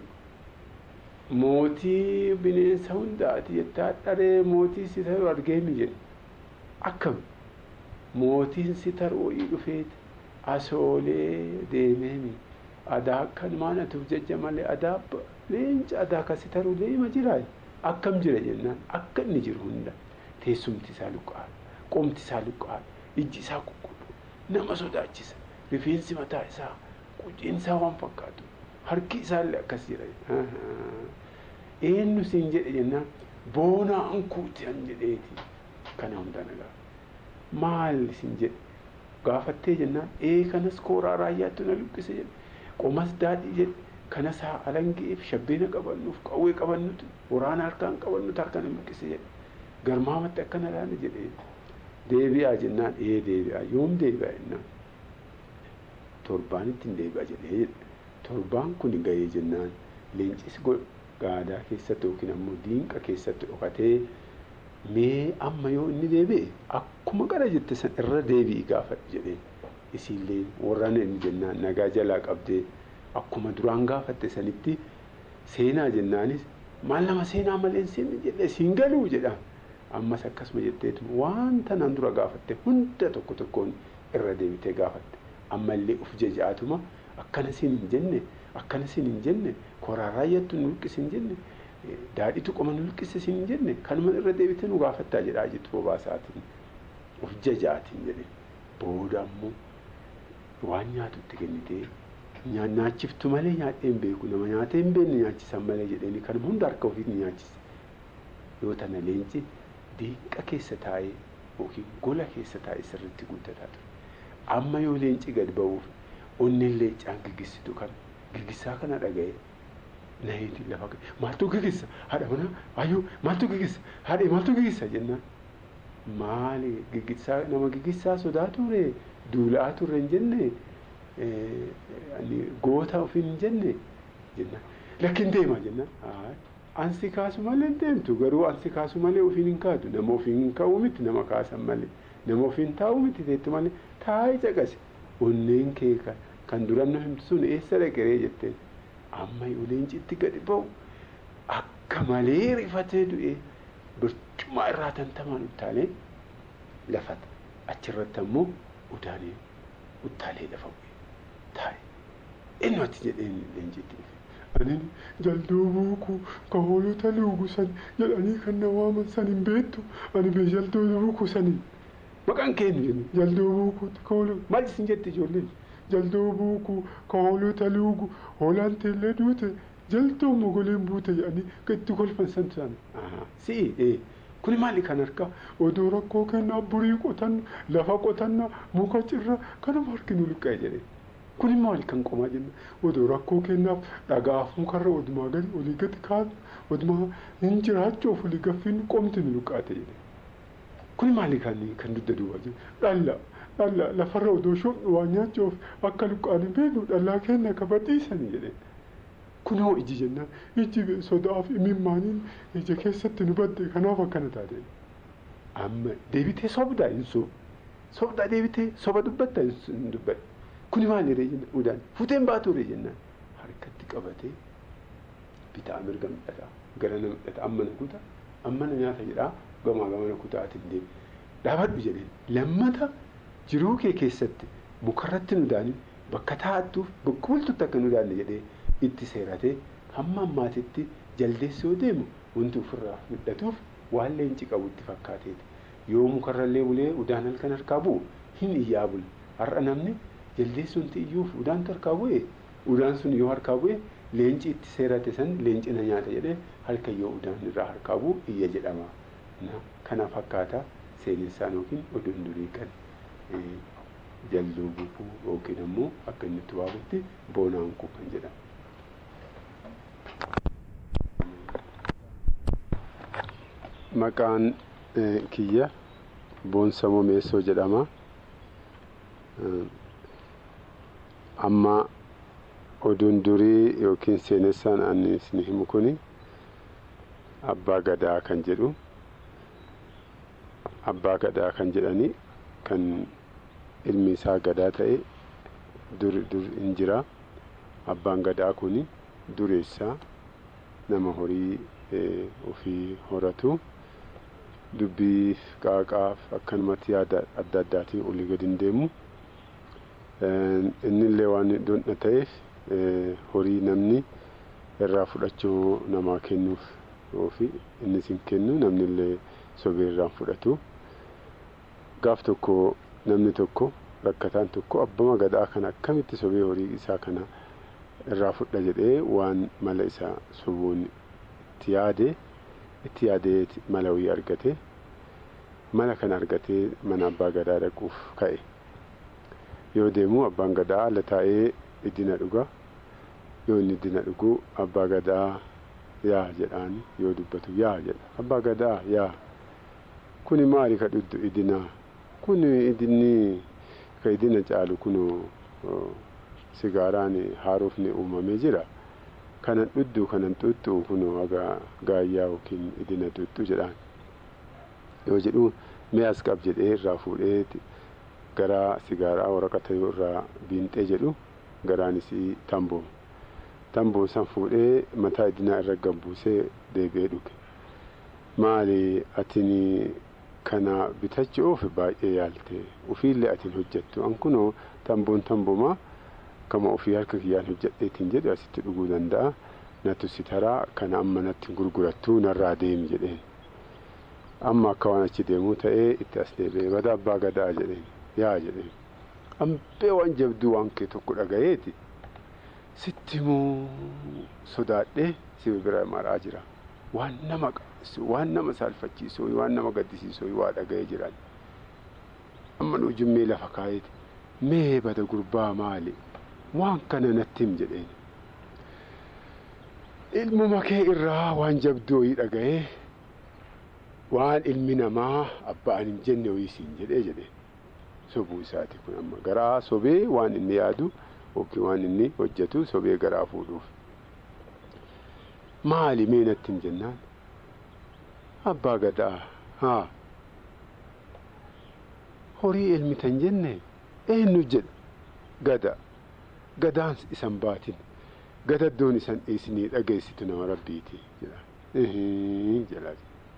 mootii bineensa hundaati jettaa dharee mootii si taru argeemi jedhe akkam mootiin si taruu dhufeeti asoolee deemeemi adaa akkanumaan atuuf jecha malee adaa leenca adaa kasi taruu deema jiraa akkam jira jennaan akka inni jiru hunda teessumti isaa luqqaadha qomti isaa luqqaadha ijji isaa qulqulluu nama sodaachisa rifeensi mataa isaa quciin isaa waan fakkaatu harki isaallee akkas jira eenyu siin jedhe jennaan boonaa ankuuti an jedheeti kana hunda nagaa maal siin jedhe gaafattee jennaan ee kanas kooraa raayyaattu na luqqise jedhe qomas daadhii jedhe kanas haa alangeef shabbeena qabannuuf qawwee qabannutu waraana harkaan qabannutu harka na luqqise jedhe garmaamatti akkana laala jedhee deebi'aa jennaan ee deebi'aa yoom deebi'aa jennaan torbaanitti hin deebi'a jedhee torbaan kun ga'ee jennaan leencis gaadaa keessatti yookiin ammoo diinqa keessatti dhokatee mee amma yoo inni deebi'e akkuma qara jette san irra deebi'i gaafadhu jedheen isiillee warraan inni jennaan nagaa jalaa qabdee akkuma duraan gaafatte sanitti seenaa jennaanis maal nama seenaa malee seenni jedhe siin galuu jedhaan ammas akkasuma jetteetu wanta nan dura gaafatte hunda tokko tokkoon irra deebitee gaafatte ammallee uf jaja'atuma akkana siin hin jenne akkana siin hin jenne koraa raayyattu nu luqqisi hin jenne daadhitu qoma nu luqqisi siin hin jenne kanuma irra deebitee nu gaafattaa jedhaa jettu bobaasaatiin uf jaja'atiin jedhe booda ammoo waan nyaatutti kennitee nyaachiftu malee nyaadhee hin beeku nama nyaatee hin beekne nyaachisan malee jedheeni kanuma hunda harka ofiitti nyaachise yoo tana leenci diinqa keessa taa'ee yookiin gola keessa taa'ee sirriitti guddataa ture amma yoo leenci gad ba'uuf onneen leencaan giggisitu kan giggisaa kana dhaga'e naheeti lafa maaltu giggisa haadha manaa ayyuu maaltu giggisa haadha maaltu giggisa jennaan maali giggisaa nama giggisaa sodaa ture duulaa turre hin jenne goota ofiin hin jenne jennaan lakkin deema jennaan ansi kaasu malee hin deemtu garuu ansi kaasu malee ofiin hin kaatu nama ofiin hin ka'u miti nama kaasan malee nama ofiin taa'u miti teettu malee taa'ee caqase onneen kee kan duran nu himtu sun eessa dhaqeree jetteen amma yoo leencitti gadi ba'u akka malee rifatee du'ee bircumaa irraa tantamaan uttaalee lafata achirratti ammoo udaanee uttaalee lafa bu'e taa'e eenyu ati jedheen leencitti dhufe anin jalduu buuku ka hoolota luugu san jedhanii kan na waaman san hin beektu ani bee jalduu buuku saniin maqaan keenya jennu jalduu buukuuti kooluu maal isin jette ijoolleen jalduu buukuu kooluu taluugu hoolaan teellee duute jaltuu mogoleen buute jedhanii itti kolfan san sana si'i ee kuni maali kan harkaa odoo rakkoo kennaa burii qotanna lafa qotanna muka cirra kanuma harkinu liqqa'e jedhe kuni maali kan qomaa jenna odoo rakkoo kennaaf dhagaaf mukarra odumaa gadi olii gadi kaanu odumaa hin jiraachuuf olii gaffiin qomti nu luqqaate jedhe kuni maali kan kan dudda duwwaa jiru dhalla dhalla lafarra odoo shoobnu waa nyaachuuf akka luqqaan hin beeknu dhallaa kenna kabadhiisani jedhe kunoo iji jennaan iji sodaaf imimmaaniin ija keessatti nu badde kanaaf akkana taate amma deebitee sobdaa hin soob sobdaa deebitee soba dubbatta hin dubbadhe kuni maali ree jenna udaan fuuteen baatu ree jennaan harkatti qabatee bitaa mirga midhata gara na midhata amma na kuta amma na nyaata jedhaa gamaa gama na kutaatiin deemi dhaabadhu jedheen lammata jiruu kee keessatti mukarratti nu daanin bakka taa'attuuf bakka bultutti akka nu daanne jedhee itti seeratee hamma ammaatitti jaldeessi yoo deemu wanti ofirraa midhatuuf waan leenci qabutti fakkaateeti yoo mukarrallee bulee udaan halkan harkaa bu'u hin iyyaa bula har'a namni jaldeessi wanti iyyuuf udaantu harkaa bu'e udaan sun yoo harkaa bu'e leenci itti seerate san leenci na nyaata jedhee halkan yoo udaan irraa harkaa bu'u iyya jedhama kana fakkaata seenessaan yookiin oduun durii kan jalluu bukuu yookiin ammoo akka inni itti waamutti boonaan kuu kan jedhamu. Maqaan kiyya boonsa momeessoo jedhama. Amma oduun durii yookiin seenessaan ani isin himu kuni abbaa gadaa kan jedhu abbaa gadaa kan jedhani kan ilmi isaa gadaa ta'e dur dur hin jira abbaan gadaa kuni dureessaa nama horii ofii horatu dubbii qaaqaaf akkanumatti yaada adda addaatiin olii gadi hin deemu innillee waan dondha ta'eef horii namni irraa fudhachuu namaa kennuuf ofi innis hin kennu namnillee sobee irraan fudhatu gaaf tokko namni tokko rakkataan tokko abbama gadaa kana akkamitti sobee horii isaa kana irraa fudha jedhee waan mala isaa sobuun itti yaade itti yaadee mala wayii argate mala kana argatee mana abbaa gadaa dhaquuf ka'e yoo deemu abbaan gadaa ala taa'ee iddina dhuga yoo inni iddina dhugu abbaa gadaa yaa jedhaan yoo dubbatu yaa jedha abbaa gadaa yaa kuni maali ka dhuddu idinaa kun idinni ka idina caalu kun sigaaraan haarofni uumamee jira kanan dhuddu kanan xuxxu kun aga gaayyaa yookiin idina xuxxu jedhaan yoo jedhu mee as qab jedhee irraa fuudhee gara sigaaraa waraqata yoo irraa biinxee jedhu garaanis tambooma tamboon san fuudhee mataa idinaa irra gabbuusee deebi'ee dhuge maali atini kana bitachuuf baay'ee yaalte ufiillee atiin hojjettu an kunoo tamboon tamboomaa kama ofii harka kiyyaan hojjedheetiin jedhe asitti dhuguu danda'a natu si taraa kana amma natti gurgurattuu narraa deemi jedheen amma akka waan achi deemuu ta'ee itti as deebi'ee bada abbaa gadaa jedheen yaa jedheen ambee waan jabduu waan kee tokko dhagayeeti sitti immoo sodaadhee si bira maraa jira waan nama waan nama saalfachiisuu waan nama gaddisiisuu waa dhaga'ee jiran amma nu jimmee lafa kaayeeti mee bada gurbaa maali waan kana natti him jedheen ilmuma kee irraa waan jabduu wayii dhaga'ee waan ilmi namaa abbaan hin jenne wayii siin jedhee jedheen sobuu isaati kun amma garaa sobee waan inni yaadu yookiin waan inni hojjetu sobee garaa fuudhuuf maali mee natti him jennaan abbaa gadaa haa horii elmitan jenne eenyu jedha gada gadaan isan baatin gadaddoon isan dhiisinii dhageessitu nama rabbiiti jedha jedha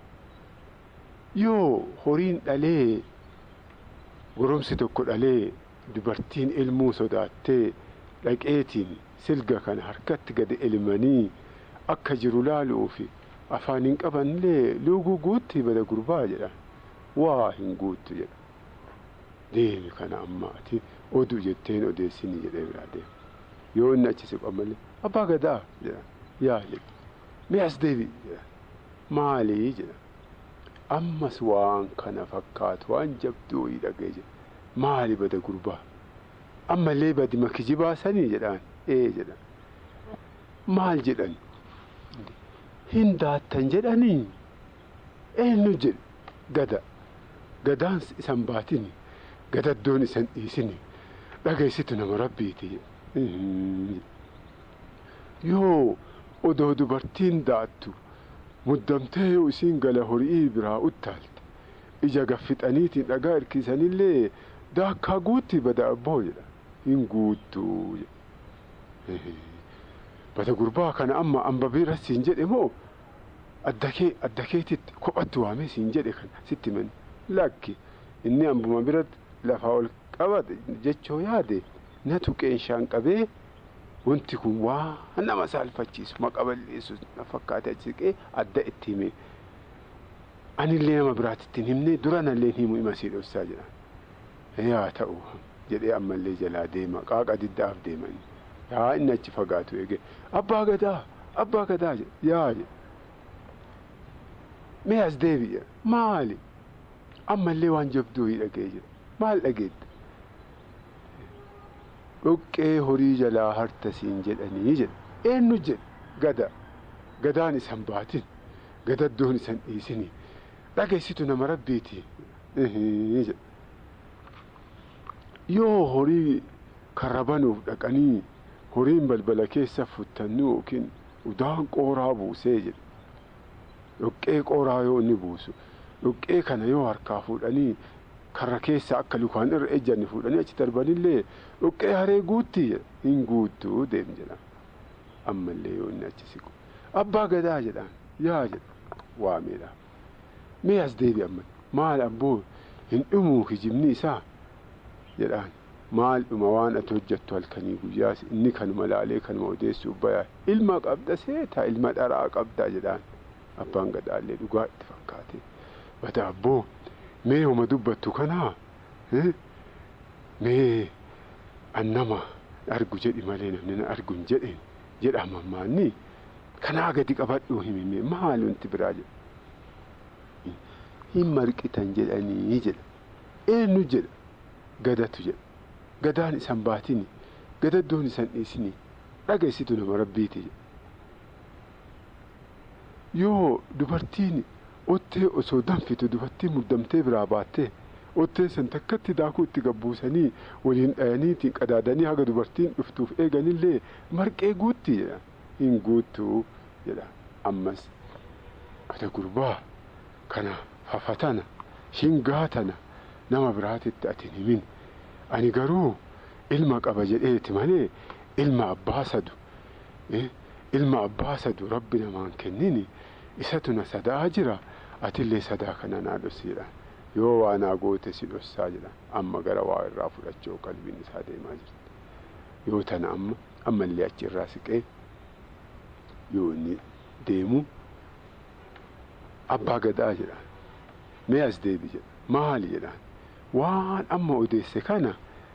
yoo horiin dhalee goromsi tokko dhalee dubartiin ilmuu sodaattee dhaqeetiin silga kana harkatti gadi elmanii akka jiru laaluufi afaan hin qabanillee luuguu guutti bada gurbaa jedha waa hin guuttu jedha deemi kana amma ati oduu jetteen odeessini jedhee biraa deema yoo inni achi siqu ammallee abbaa gadaa jedha yaa jedha mee as deebi jedha maalii jedha ammas waan kana fakkaatu waan jabduu wayii dhagee jedha maali bada gurbaa ammallee badi makiji baasanii jedhaan ee jedha maal jedhan hin daattan jedhanii eenyu jedhe gada gadaan isan baatini gadaddoon isan dhiisini dhageessitu nama rabbiiti yoo odoo dubartiin daattu muddamtee yoo isiin gala horii biraa uttaalte ija gaffixaniitiin dhagaa irkiisanillee daakkaa guutti bada abboo jedha hin guuttuu bada gurbaa kana amma ambabiira siin jedhe moo addakee addakeetitti kophatti waamee siin jedhe kana sitti mani lakki inni ambuma biratti lafaa ol qabate jechoo yaade na tuqeenshaan qabee wanti kun waa nama saalfachiisu maqa balleessu na fakkaate achi siqee adda itti hime anillee nama biraatti hin himne dura nallee himu ima sii dhossaa jedha yaa ta'u jedhee ammallee jalaa deema qaaqa diddaaf deemanii yaa inni achi fagaatu eege abbaa gadaa abbaa gadaa yaa jedha mee as deebi'a maali ammallee waan jabduu hin dhagee jira maal dhageetta dhoqqee horii jalaa harta siin jedhanii jedha eenyu jedha gada gadaan isan baatin gadaddoon isan dhiisini dhageessitu nama rabbiiti jedha yoo horii karrabanuuf dhaqanii horiin balbala keessa futtannu yookiin udaan qooraa buusee jedha dhoqqee qooraa yoo inni buusu dhoqqee kana yoo harkaa fuudhanii karra keessa akka lukaan irra ejjanni fuudhanii achi darbanillee dhoqqee haree guutti hin guuttuu deem jedha ammallee yoo inni achi siqu abbaa gadaa jedhaan yaa jedha waameedha mee as deebi amma maal abboo hin dhumuu hijibni isaa jedhaan maal dhuma waan ati hojjettu halkanii guyyaas inni kanuma laalee kanuma odeessuuf bayaa ilma qabda seetaa ilma dharaa qabdaa jedhaan abbaan gadaallee dhugaa itti fakkaate bata abboo mee homa dubbattu kanaa mee annama argu jedhi malee namni na argu hin jedheen jedha mammaanni kanaa gadi qabadhuu himime maal wanti biraa jedha hin marqitan jedhanii jedha eenyu jedha gadatu jedha gadaan isan baatini gadaddoon isan dhiisini dhageessitu nama rabbiiti jedha yoo dubartiin ottee osoo danfitu dubartiin muddamtee biraa baattee ottee san takkatti daakuu itti gabbuusanii waliin dhayaniitiin qadaadanii haga dubartiin dhuftuuf eeganillee marqee guutti jedha hin guuttuu jedha ammas bada gurbaa kana fafatana shingaatana nama biraatitti ati hin himin ani garuu ilma qaba jedheeti malee ilma abbaa sadu ilma abbaa sadu rabbi namaan kennini isatu na sadaa jira atillee sadaa kana naa dhosiidha yoo waa naa goote si dhossaa jedha amma gara waa irraa fudhachuu qalbiin isaa deemaa jirti yoo tana amma ammallee achi irraa siqee yoo inni deemu abbaa gadaa jedhaan mee as deebi jedha maali jedhaan waan amma odeesse kana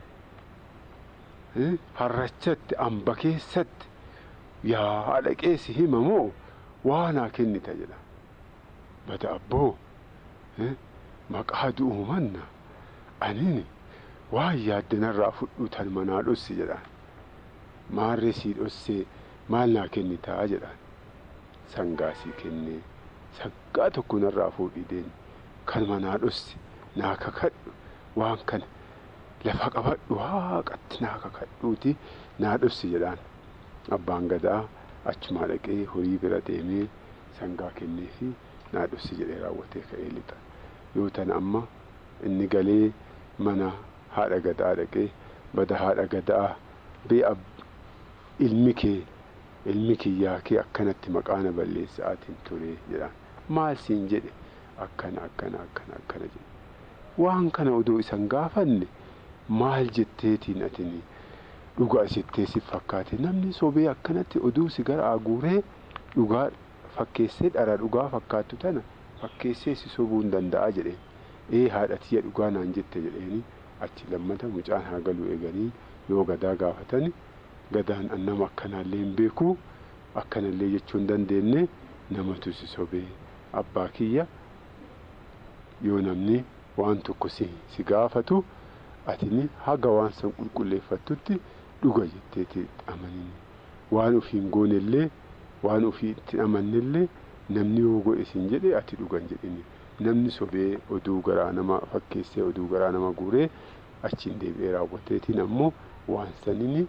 harrachatti amba keessatti yaa dhaqeessi himamoo waanaa kennita jedha bada abboo maqaa du'uu manna aniin waan yaaddanarraa fudhu tan manaa dhossi jedhaan maarree sii dhossee maal naa kennitaa jedhaan sangaa sii kennee sangaa tokko narraa fuudhii deemi kan manaa dhossi naa kakadhu waan kana lafa qabadhu waaqatti naa kakadhuuti naa dhossi jedhaan abbaan gadaa achumaa dhaqee horii bira deemee sangaa kennee fi naa dhossi jedhee raawwatee ka'ee lixa yoo tan amma inni galee mana haadha gadaa dhaqee bada haadha gadaa bee ilmi kee ilmi kiyyaa kee akkanatti maqaana balleessaatiin ture jedhaan maal siin jedhe akkana akkana akkana akkana jedhe waan kana odoo isan gaafanne maal jetteetiin atini dhugaa isittee si fakkaate namni sobee akkanatti oduu si gara aguuree dhugaa fakkeessee dhara dhugaa fakkaattu tana fakkeessee si sobuu hin danda'a jedheen ee haadhatiyya dhugaa naan jette jedheeni achi lammata mucaan haa galu eeganii yoo gadaa gaafatan gadaan nama akkanaallee hin beeku akkanallee jechuu hin dandeenye namatu si sobee abbaa kiyya yoo namni waan tokko si, si gaafatu atini haga waan san qulqulleeffattutti dhuga jetteeti amanini waan ofiin goonellee waan ofiitti amannellee namni yoo godhe sin jedhe ati dhugan jedhini namni sobee oduu garaa nama fakkeessee oduu garaa nama guuree achiin deebi'ee raawwateetiin ammoo waan sanini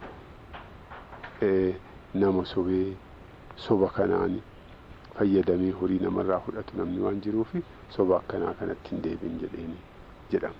nama sobee soba kanaan fayyadamee horii namarraa fudhatu namni waan jiruufi soba akkanaa kanatti hin deebiin jedheeni jedhama.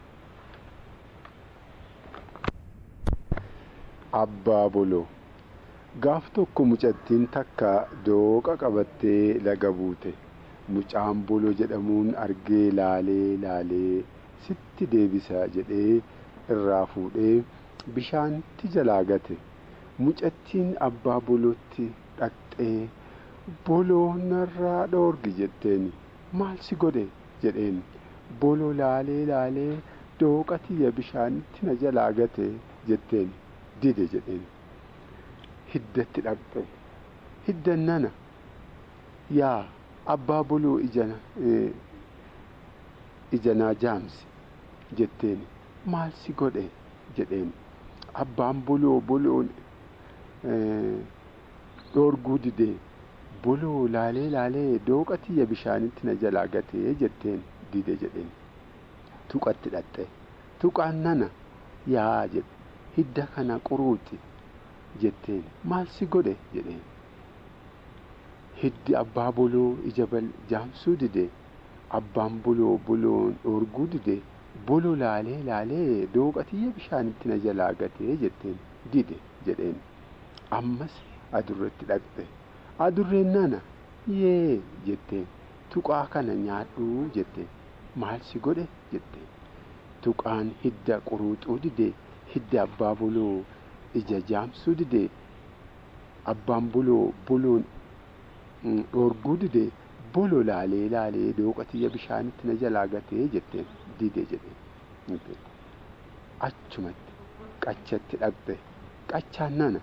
Abbaa boloo gaaf tokko mucattiin takka dooqa qabattee laga buute mucaan boloo jedhamuun argee laalee laalee sitti deebisa jedhee irraa fuudhee bishaanitti jalaa gate mucattiin abbaa bolootti dhaqxee boloo narraa dhoorgi jetteen maal si godhe jedheen boloo laalee laalee dooqa tiyya bishaanitti na jalaa gate jetteen dide jedheen hiddatti dhaqxe hiddan nana yaa abbaa boloo ijana ijanaa jaamsi jetteen maal si godhe jedheen abbaan boloo boloon dhoorguu didee boloo laalee laalee dooqa tiyya bishaanitti na jalaa gatee jetteen dide jedheen tuqatti dhaqxe tuqaan nana yaa jedhe hidda kana quruuxi jetteen maal si godhe jedheen hiddi abbaa boloo ija jaamsuu dide abbaan boloo boloon dhoorguu dide boloo laalee laalee dooqa tiyya bishaanitti na jalaa gatee jetteen dide jedheen ammas adurreetti dhaqxe adurreen nana yee jetteen tuqaa kana nyaadhuu jetteen maal si godhe jetteen tuqaan hidda quruuxuu dide hidda abbaa boloo ija jaamsuu dide abbaan boloo boloon dhoorguu dide boloo laalee laalee dooqa tiyya bishaanitti na jalaa gatee jetteen dide jedheen achumatti qachatti dhaqxe qachaan nana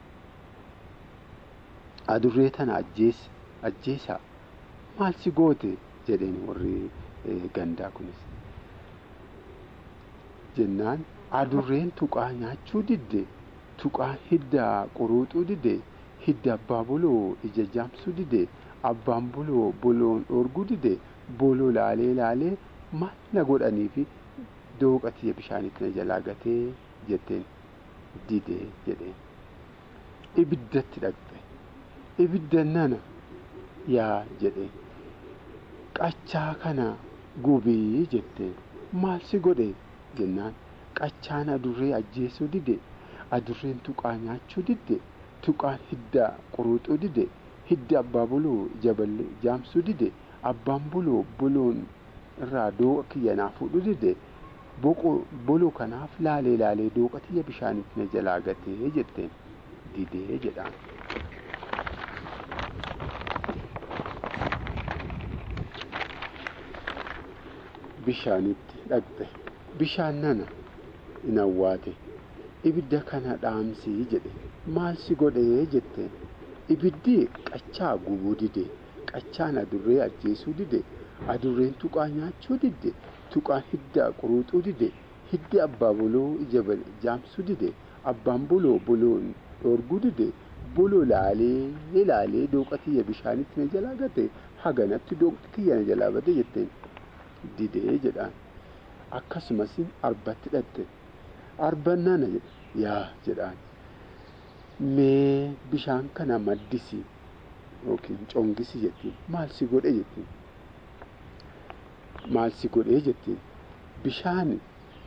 adurree tana ajjeesi ajjeesaa maal si goote jedheen warri gandaa kunis jennaan adurreen tuqaa nyaachuu didde tuqaa hidda quruuxuu didde hidda abbaa boloo ija jaamsuu didde abbaan boloo boloon dhoorguu didde boloo laalee laalee maal na godhaniifi dooqa tiyya bishaanitti na jalaa gatee jetteen didee jedheen ibiddatti dhaqxe ibidda nana yaa jedheen qachaa kana gubii jetteen maal si godhe jennaan qachaan adurree ajjeesuu dide adurreen tuqaa nyaachuu didde tuqaan hidda quruuxuu dide hidda abbaa boloo jaballe jaamsuu dide abbaan boloo boloon irraa dooqa kiyya naa fuudhu dide boloo kanaaf laalee laalee dooqa tiyya bishaanitti na jalaa gatee jetteen didee jedhaan. bishaanitti dhaqxe bishaan nana in awwaate ibidda kana dhaamsii jedhe maal si godhee jetteen ibiddi qachaa gubuu dide qachaan adurree ajjeesuu dide adurreen tuqaa nyaachuu didde tuqaan hidda quruuxuu dide hiddi abbaa boloo ija jaamsuu dide abbaan boloo boloon dhoorguu dide boloo laalee laalee dooqa tiyya bishaanitti na jalaa gate haganatti dooqti kiyya na jalaa bade jetteen didee jedhaan akkasumas arbatti dhaqxe arban nana jedhe yaa jedhaan mee bishaan kana maddisi yookiin congisi jettiin maal si godhe jettiin maal si godhee jettiin bishaan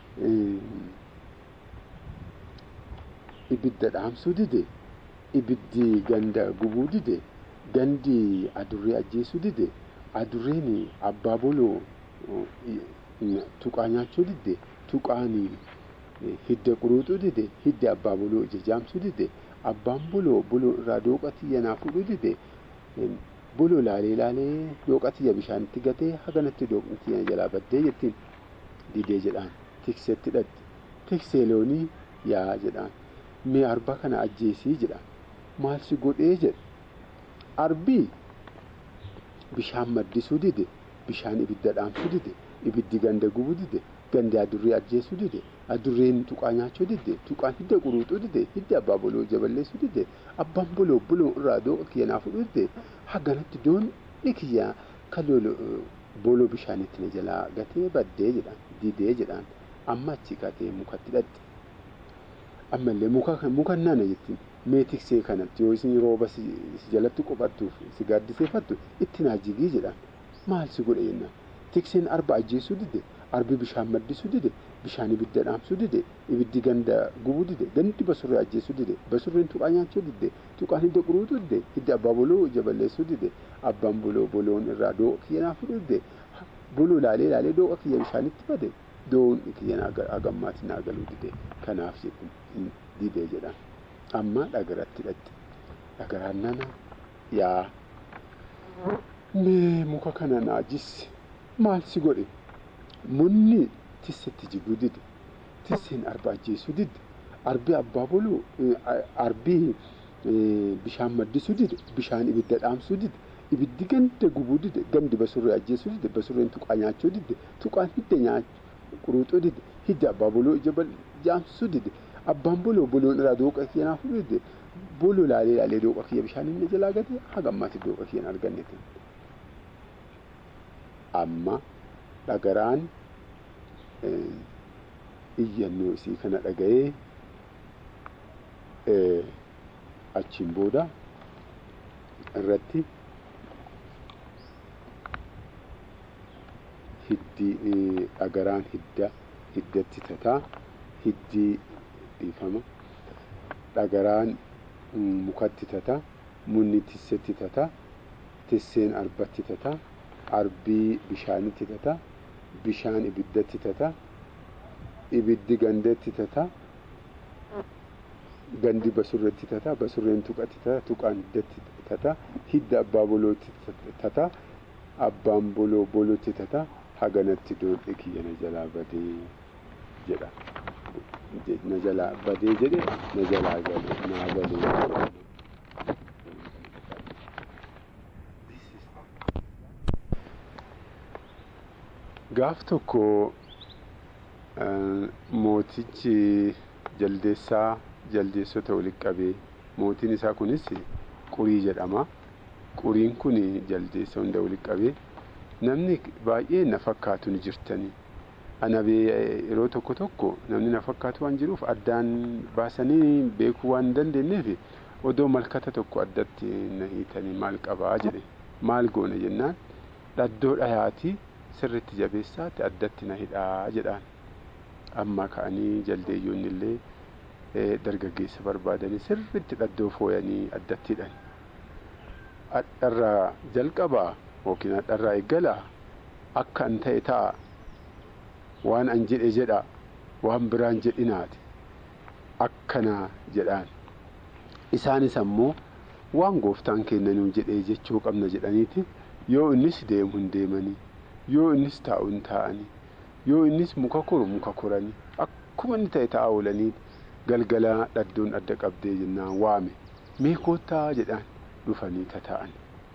ibidda dhaamsuu dide ibiddi ganda gubuu dide gandi adurree ajjeesuu dide adurreen abbaa boloo tuqaa nyaachuu didde tuqaan hidda quruuxuu dide hidda abbaa boloo ija jaamsuu dide abbaan boloo boloo irraa dooqa tiyya naa fuudhuu dide boloo laalee laalee dooqa tiyya bishaanitti gatee haganatti dooqni tiyya jalaa baddee jettiin didee jedhaan tikseetti dhaqxe tiksee loonii yaa jedhaan mee arba kana ajjeesii jedhaan maal si godhee jedhe arbii bishaan maddisuu dide bishaan ibidda dhaamsuu dide ibiddi ganda gubuu dide gandi adurree ajjeesuu dide adurreen tuqaa nyaachuu dide tuqaan hidda quruuxuu dide hidda abbaa boloo jaballeessuu dide abbaan boloo boloo irraa dooqa kiyya naa fudhuu dide haganatti doonni kiyya kaloo boloo bishaanitti na jalaa gatee baddee jedhaan didee jedhaan amma achi gatee mukatti dhaqxe ammallee muka nana jettiin mee tiksee kanatti yoo isin rooba si jalatti qophattuuf si gaaddiseeffattu itti naa jigii jedhaan maal si godhe jennaan tikseen arba ajjeesuu dide arbi bishaan maddisuu dide bishaan ibidda dhaamsuu dide ibiddi ganda gubuu dide gandi basurree ajjeesuu dide basurreen tuqaa nyaachuu dide tuqaan hidda quruutuu dide hidda abbaa boloo jaballeessuu dide abbaan boloo boloon irraa dooqa kiyya naa fudhu dide boloo laalee laalee dooqa kiyya bishaanitti bade doon kiyya hagammaatti naa galuu dide kanaaf didee jedhaan amma dhagaratti dhaqxe dhagaraan nana yaa mee muka kana naa jisse maal si godhe munni tissetti jiguu dide tisseen arba ajjeesuu dide arbi abbaa boluu arbii bishaan maddisuu dide bishaan ibidda dhaamsuu dide ibiddi ganda gubuu dide gandi basurree ajjeesuu dide basurreen tuqaa nyaachuu dide tuqaan hidda nyaachuu quruuxuu dide hidda abbaa boloo ija jaamsuu dide abbaan boloo boloon irraa dooqa kiyya naa fudhu dide boloo laalee laalee dooqa kiyya bishaan inni jalaa gate hagammaatti dooqa kiyyan arganne amma dhagaraan iyyannoo isii kana dhaga'ee achiin booda irratti hiddi dhagaraan hidda hiddatti tataa hiddii dhiifama dhagaraan mukatti tataa munni tissetti tataa tisseen arbatti tataa arbii bishaanitti tataa bishaan ibiddatti tataa ibiddi gandeetti tataa gandi basurreetti tataa basurreen tuqatti tataa tuqaan hiddatti tataa hidda abbaa bolootti tataa abbaan boloo bolootti tataa haganatti doodhe kiyya na jalaa badee jedha na jalaa badee jedhe na jalaa gale naa galee gaaf tokko mootichi jaldeessaa jaldeessota walitti qabee mootiin isaa kunis qurii jedhama quriin kun jaldeessa hunda walitti qabee namni baay'ee na fakkaatu ni jirtanii anabee yeroo tokko tokko namni na fakkaatu waan jiruuf addaan baasanii beekuu waan hin dandeenyeef odoo malkata tokko addatti na hiitanii maal qabaa jedhe maal goona jennaan dhaddoo dhayaatii sirritti jabeessaatti addatti na hidhaa jedhaan amma ka'anii jaldeeyyoonni illee dargaggeessa barbaadanii sirritti dhaddoo fooyanii addatti hidhan hadharraa jalqabaa yookiin hadharraa eeggalaa akka an ta'e ta'a waan an jedhe jedha waan biraan jedhinaati akkana jedhaan isaanis ammoo waan gooftaan kennanuu jedhee jechuu qabna jedhaniiti yoo innis deemu hin deemanii yoo innis taa'u hin taa'anii yoo innis muka koru muka koranii akkuma inni ta'e ta'a oolanii galgala dhaddoon adda qabdee jennaan waame mee koottaa jedhaan dhufanii tataa'an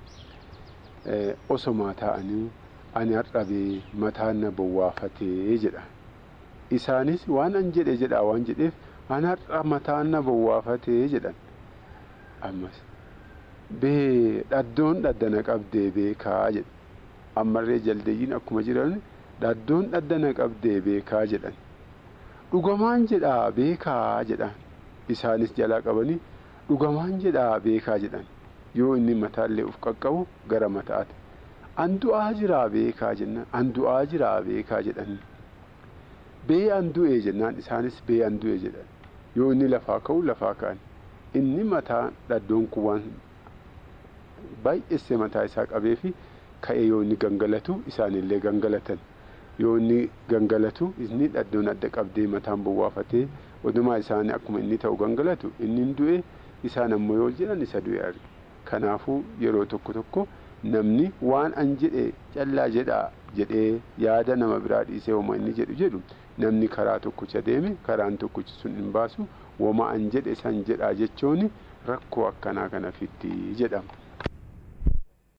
osomaa taa'anii ani har'abee mataan na bowwaafatee jedha isaanis waan an jedhe jedha waan jedheef ani har'a mataan na bowwaafatee jedhan ammas bee dhaddoon dhaddana qabdee beekaa jedhe ammarree jaldeeyyiin akkuma jiran dhaddoon dhaddana qabdee beekaa jedhan dhugamaan jedhaa beekaa jedhan isaanis jalaa qabanii dhugamaan jedhaa beekaa jedhan yoo inni mataallee uf qaqqabu gara mataati an du'aa jiraa beekaa jennaan an du'aa jiraa beekaa jedhan bee an du'e jennaan isaanis bee an du'e jedhan yoo inni lafaa ka'u lafaa ka'an inni mataa dhaddoon kun waan baay'eessee mataa isaa qabee fi ka'ee yoo inni gangalatu isaanillee gangalatan yoo inni gangalatu inni dhaddoon adda qabdee mataan bowwaafatee odumaa isaanii akkuma inni ta'u gangalatu inni hin du'e isaan ammoo yoo jedhan isa du'e arge kanaafuu yeroo tokko tokko namni waan an jedhe callaa jedhaa jedhee yaada nama biraa dhiisee wama inni jedhu jedhu namni karaa tokkicha deeme karaan tokkichi sun hin baasu wama an jedhe san jedhaa jechuun rakkoo akkanaa kana fiddi jedhama.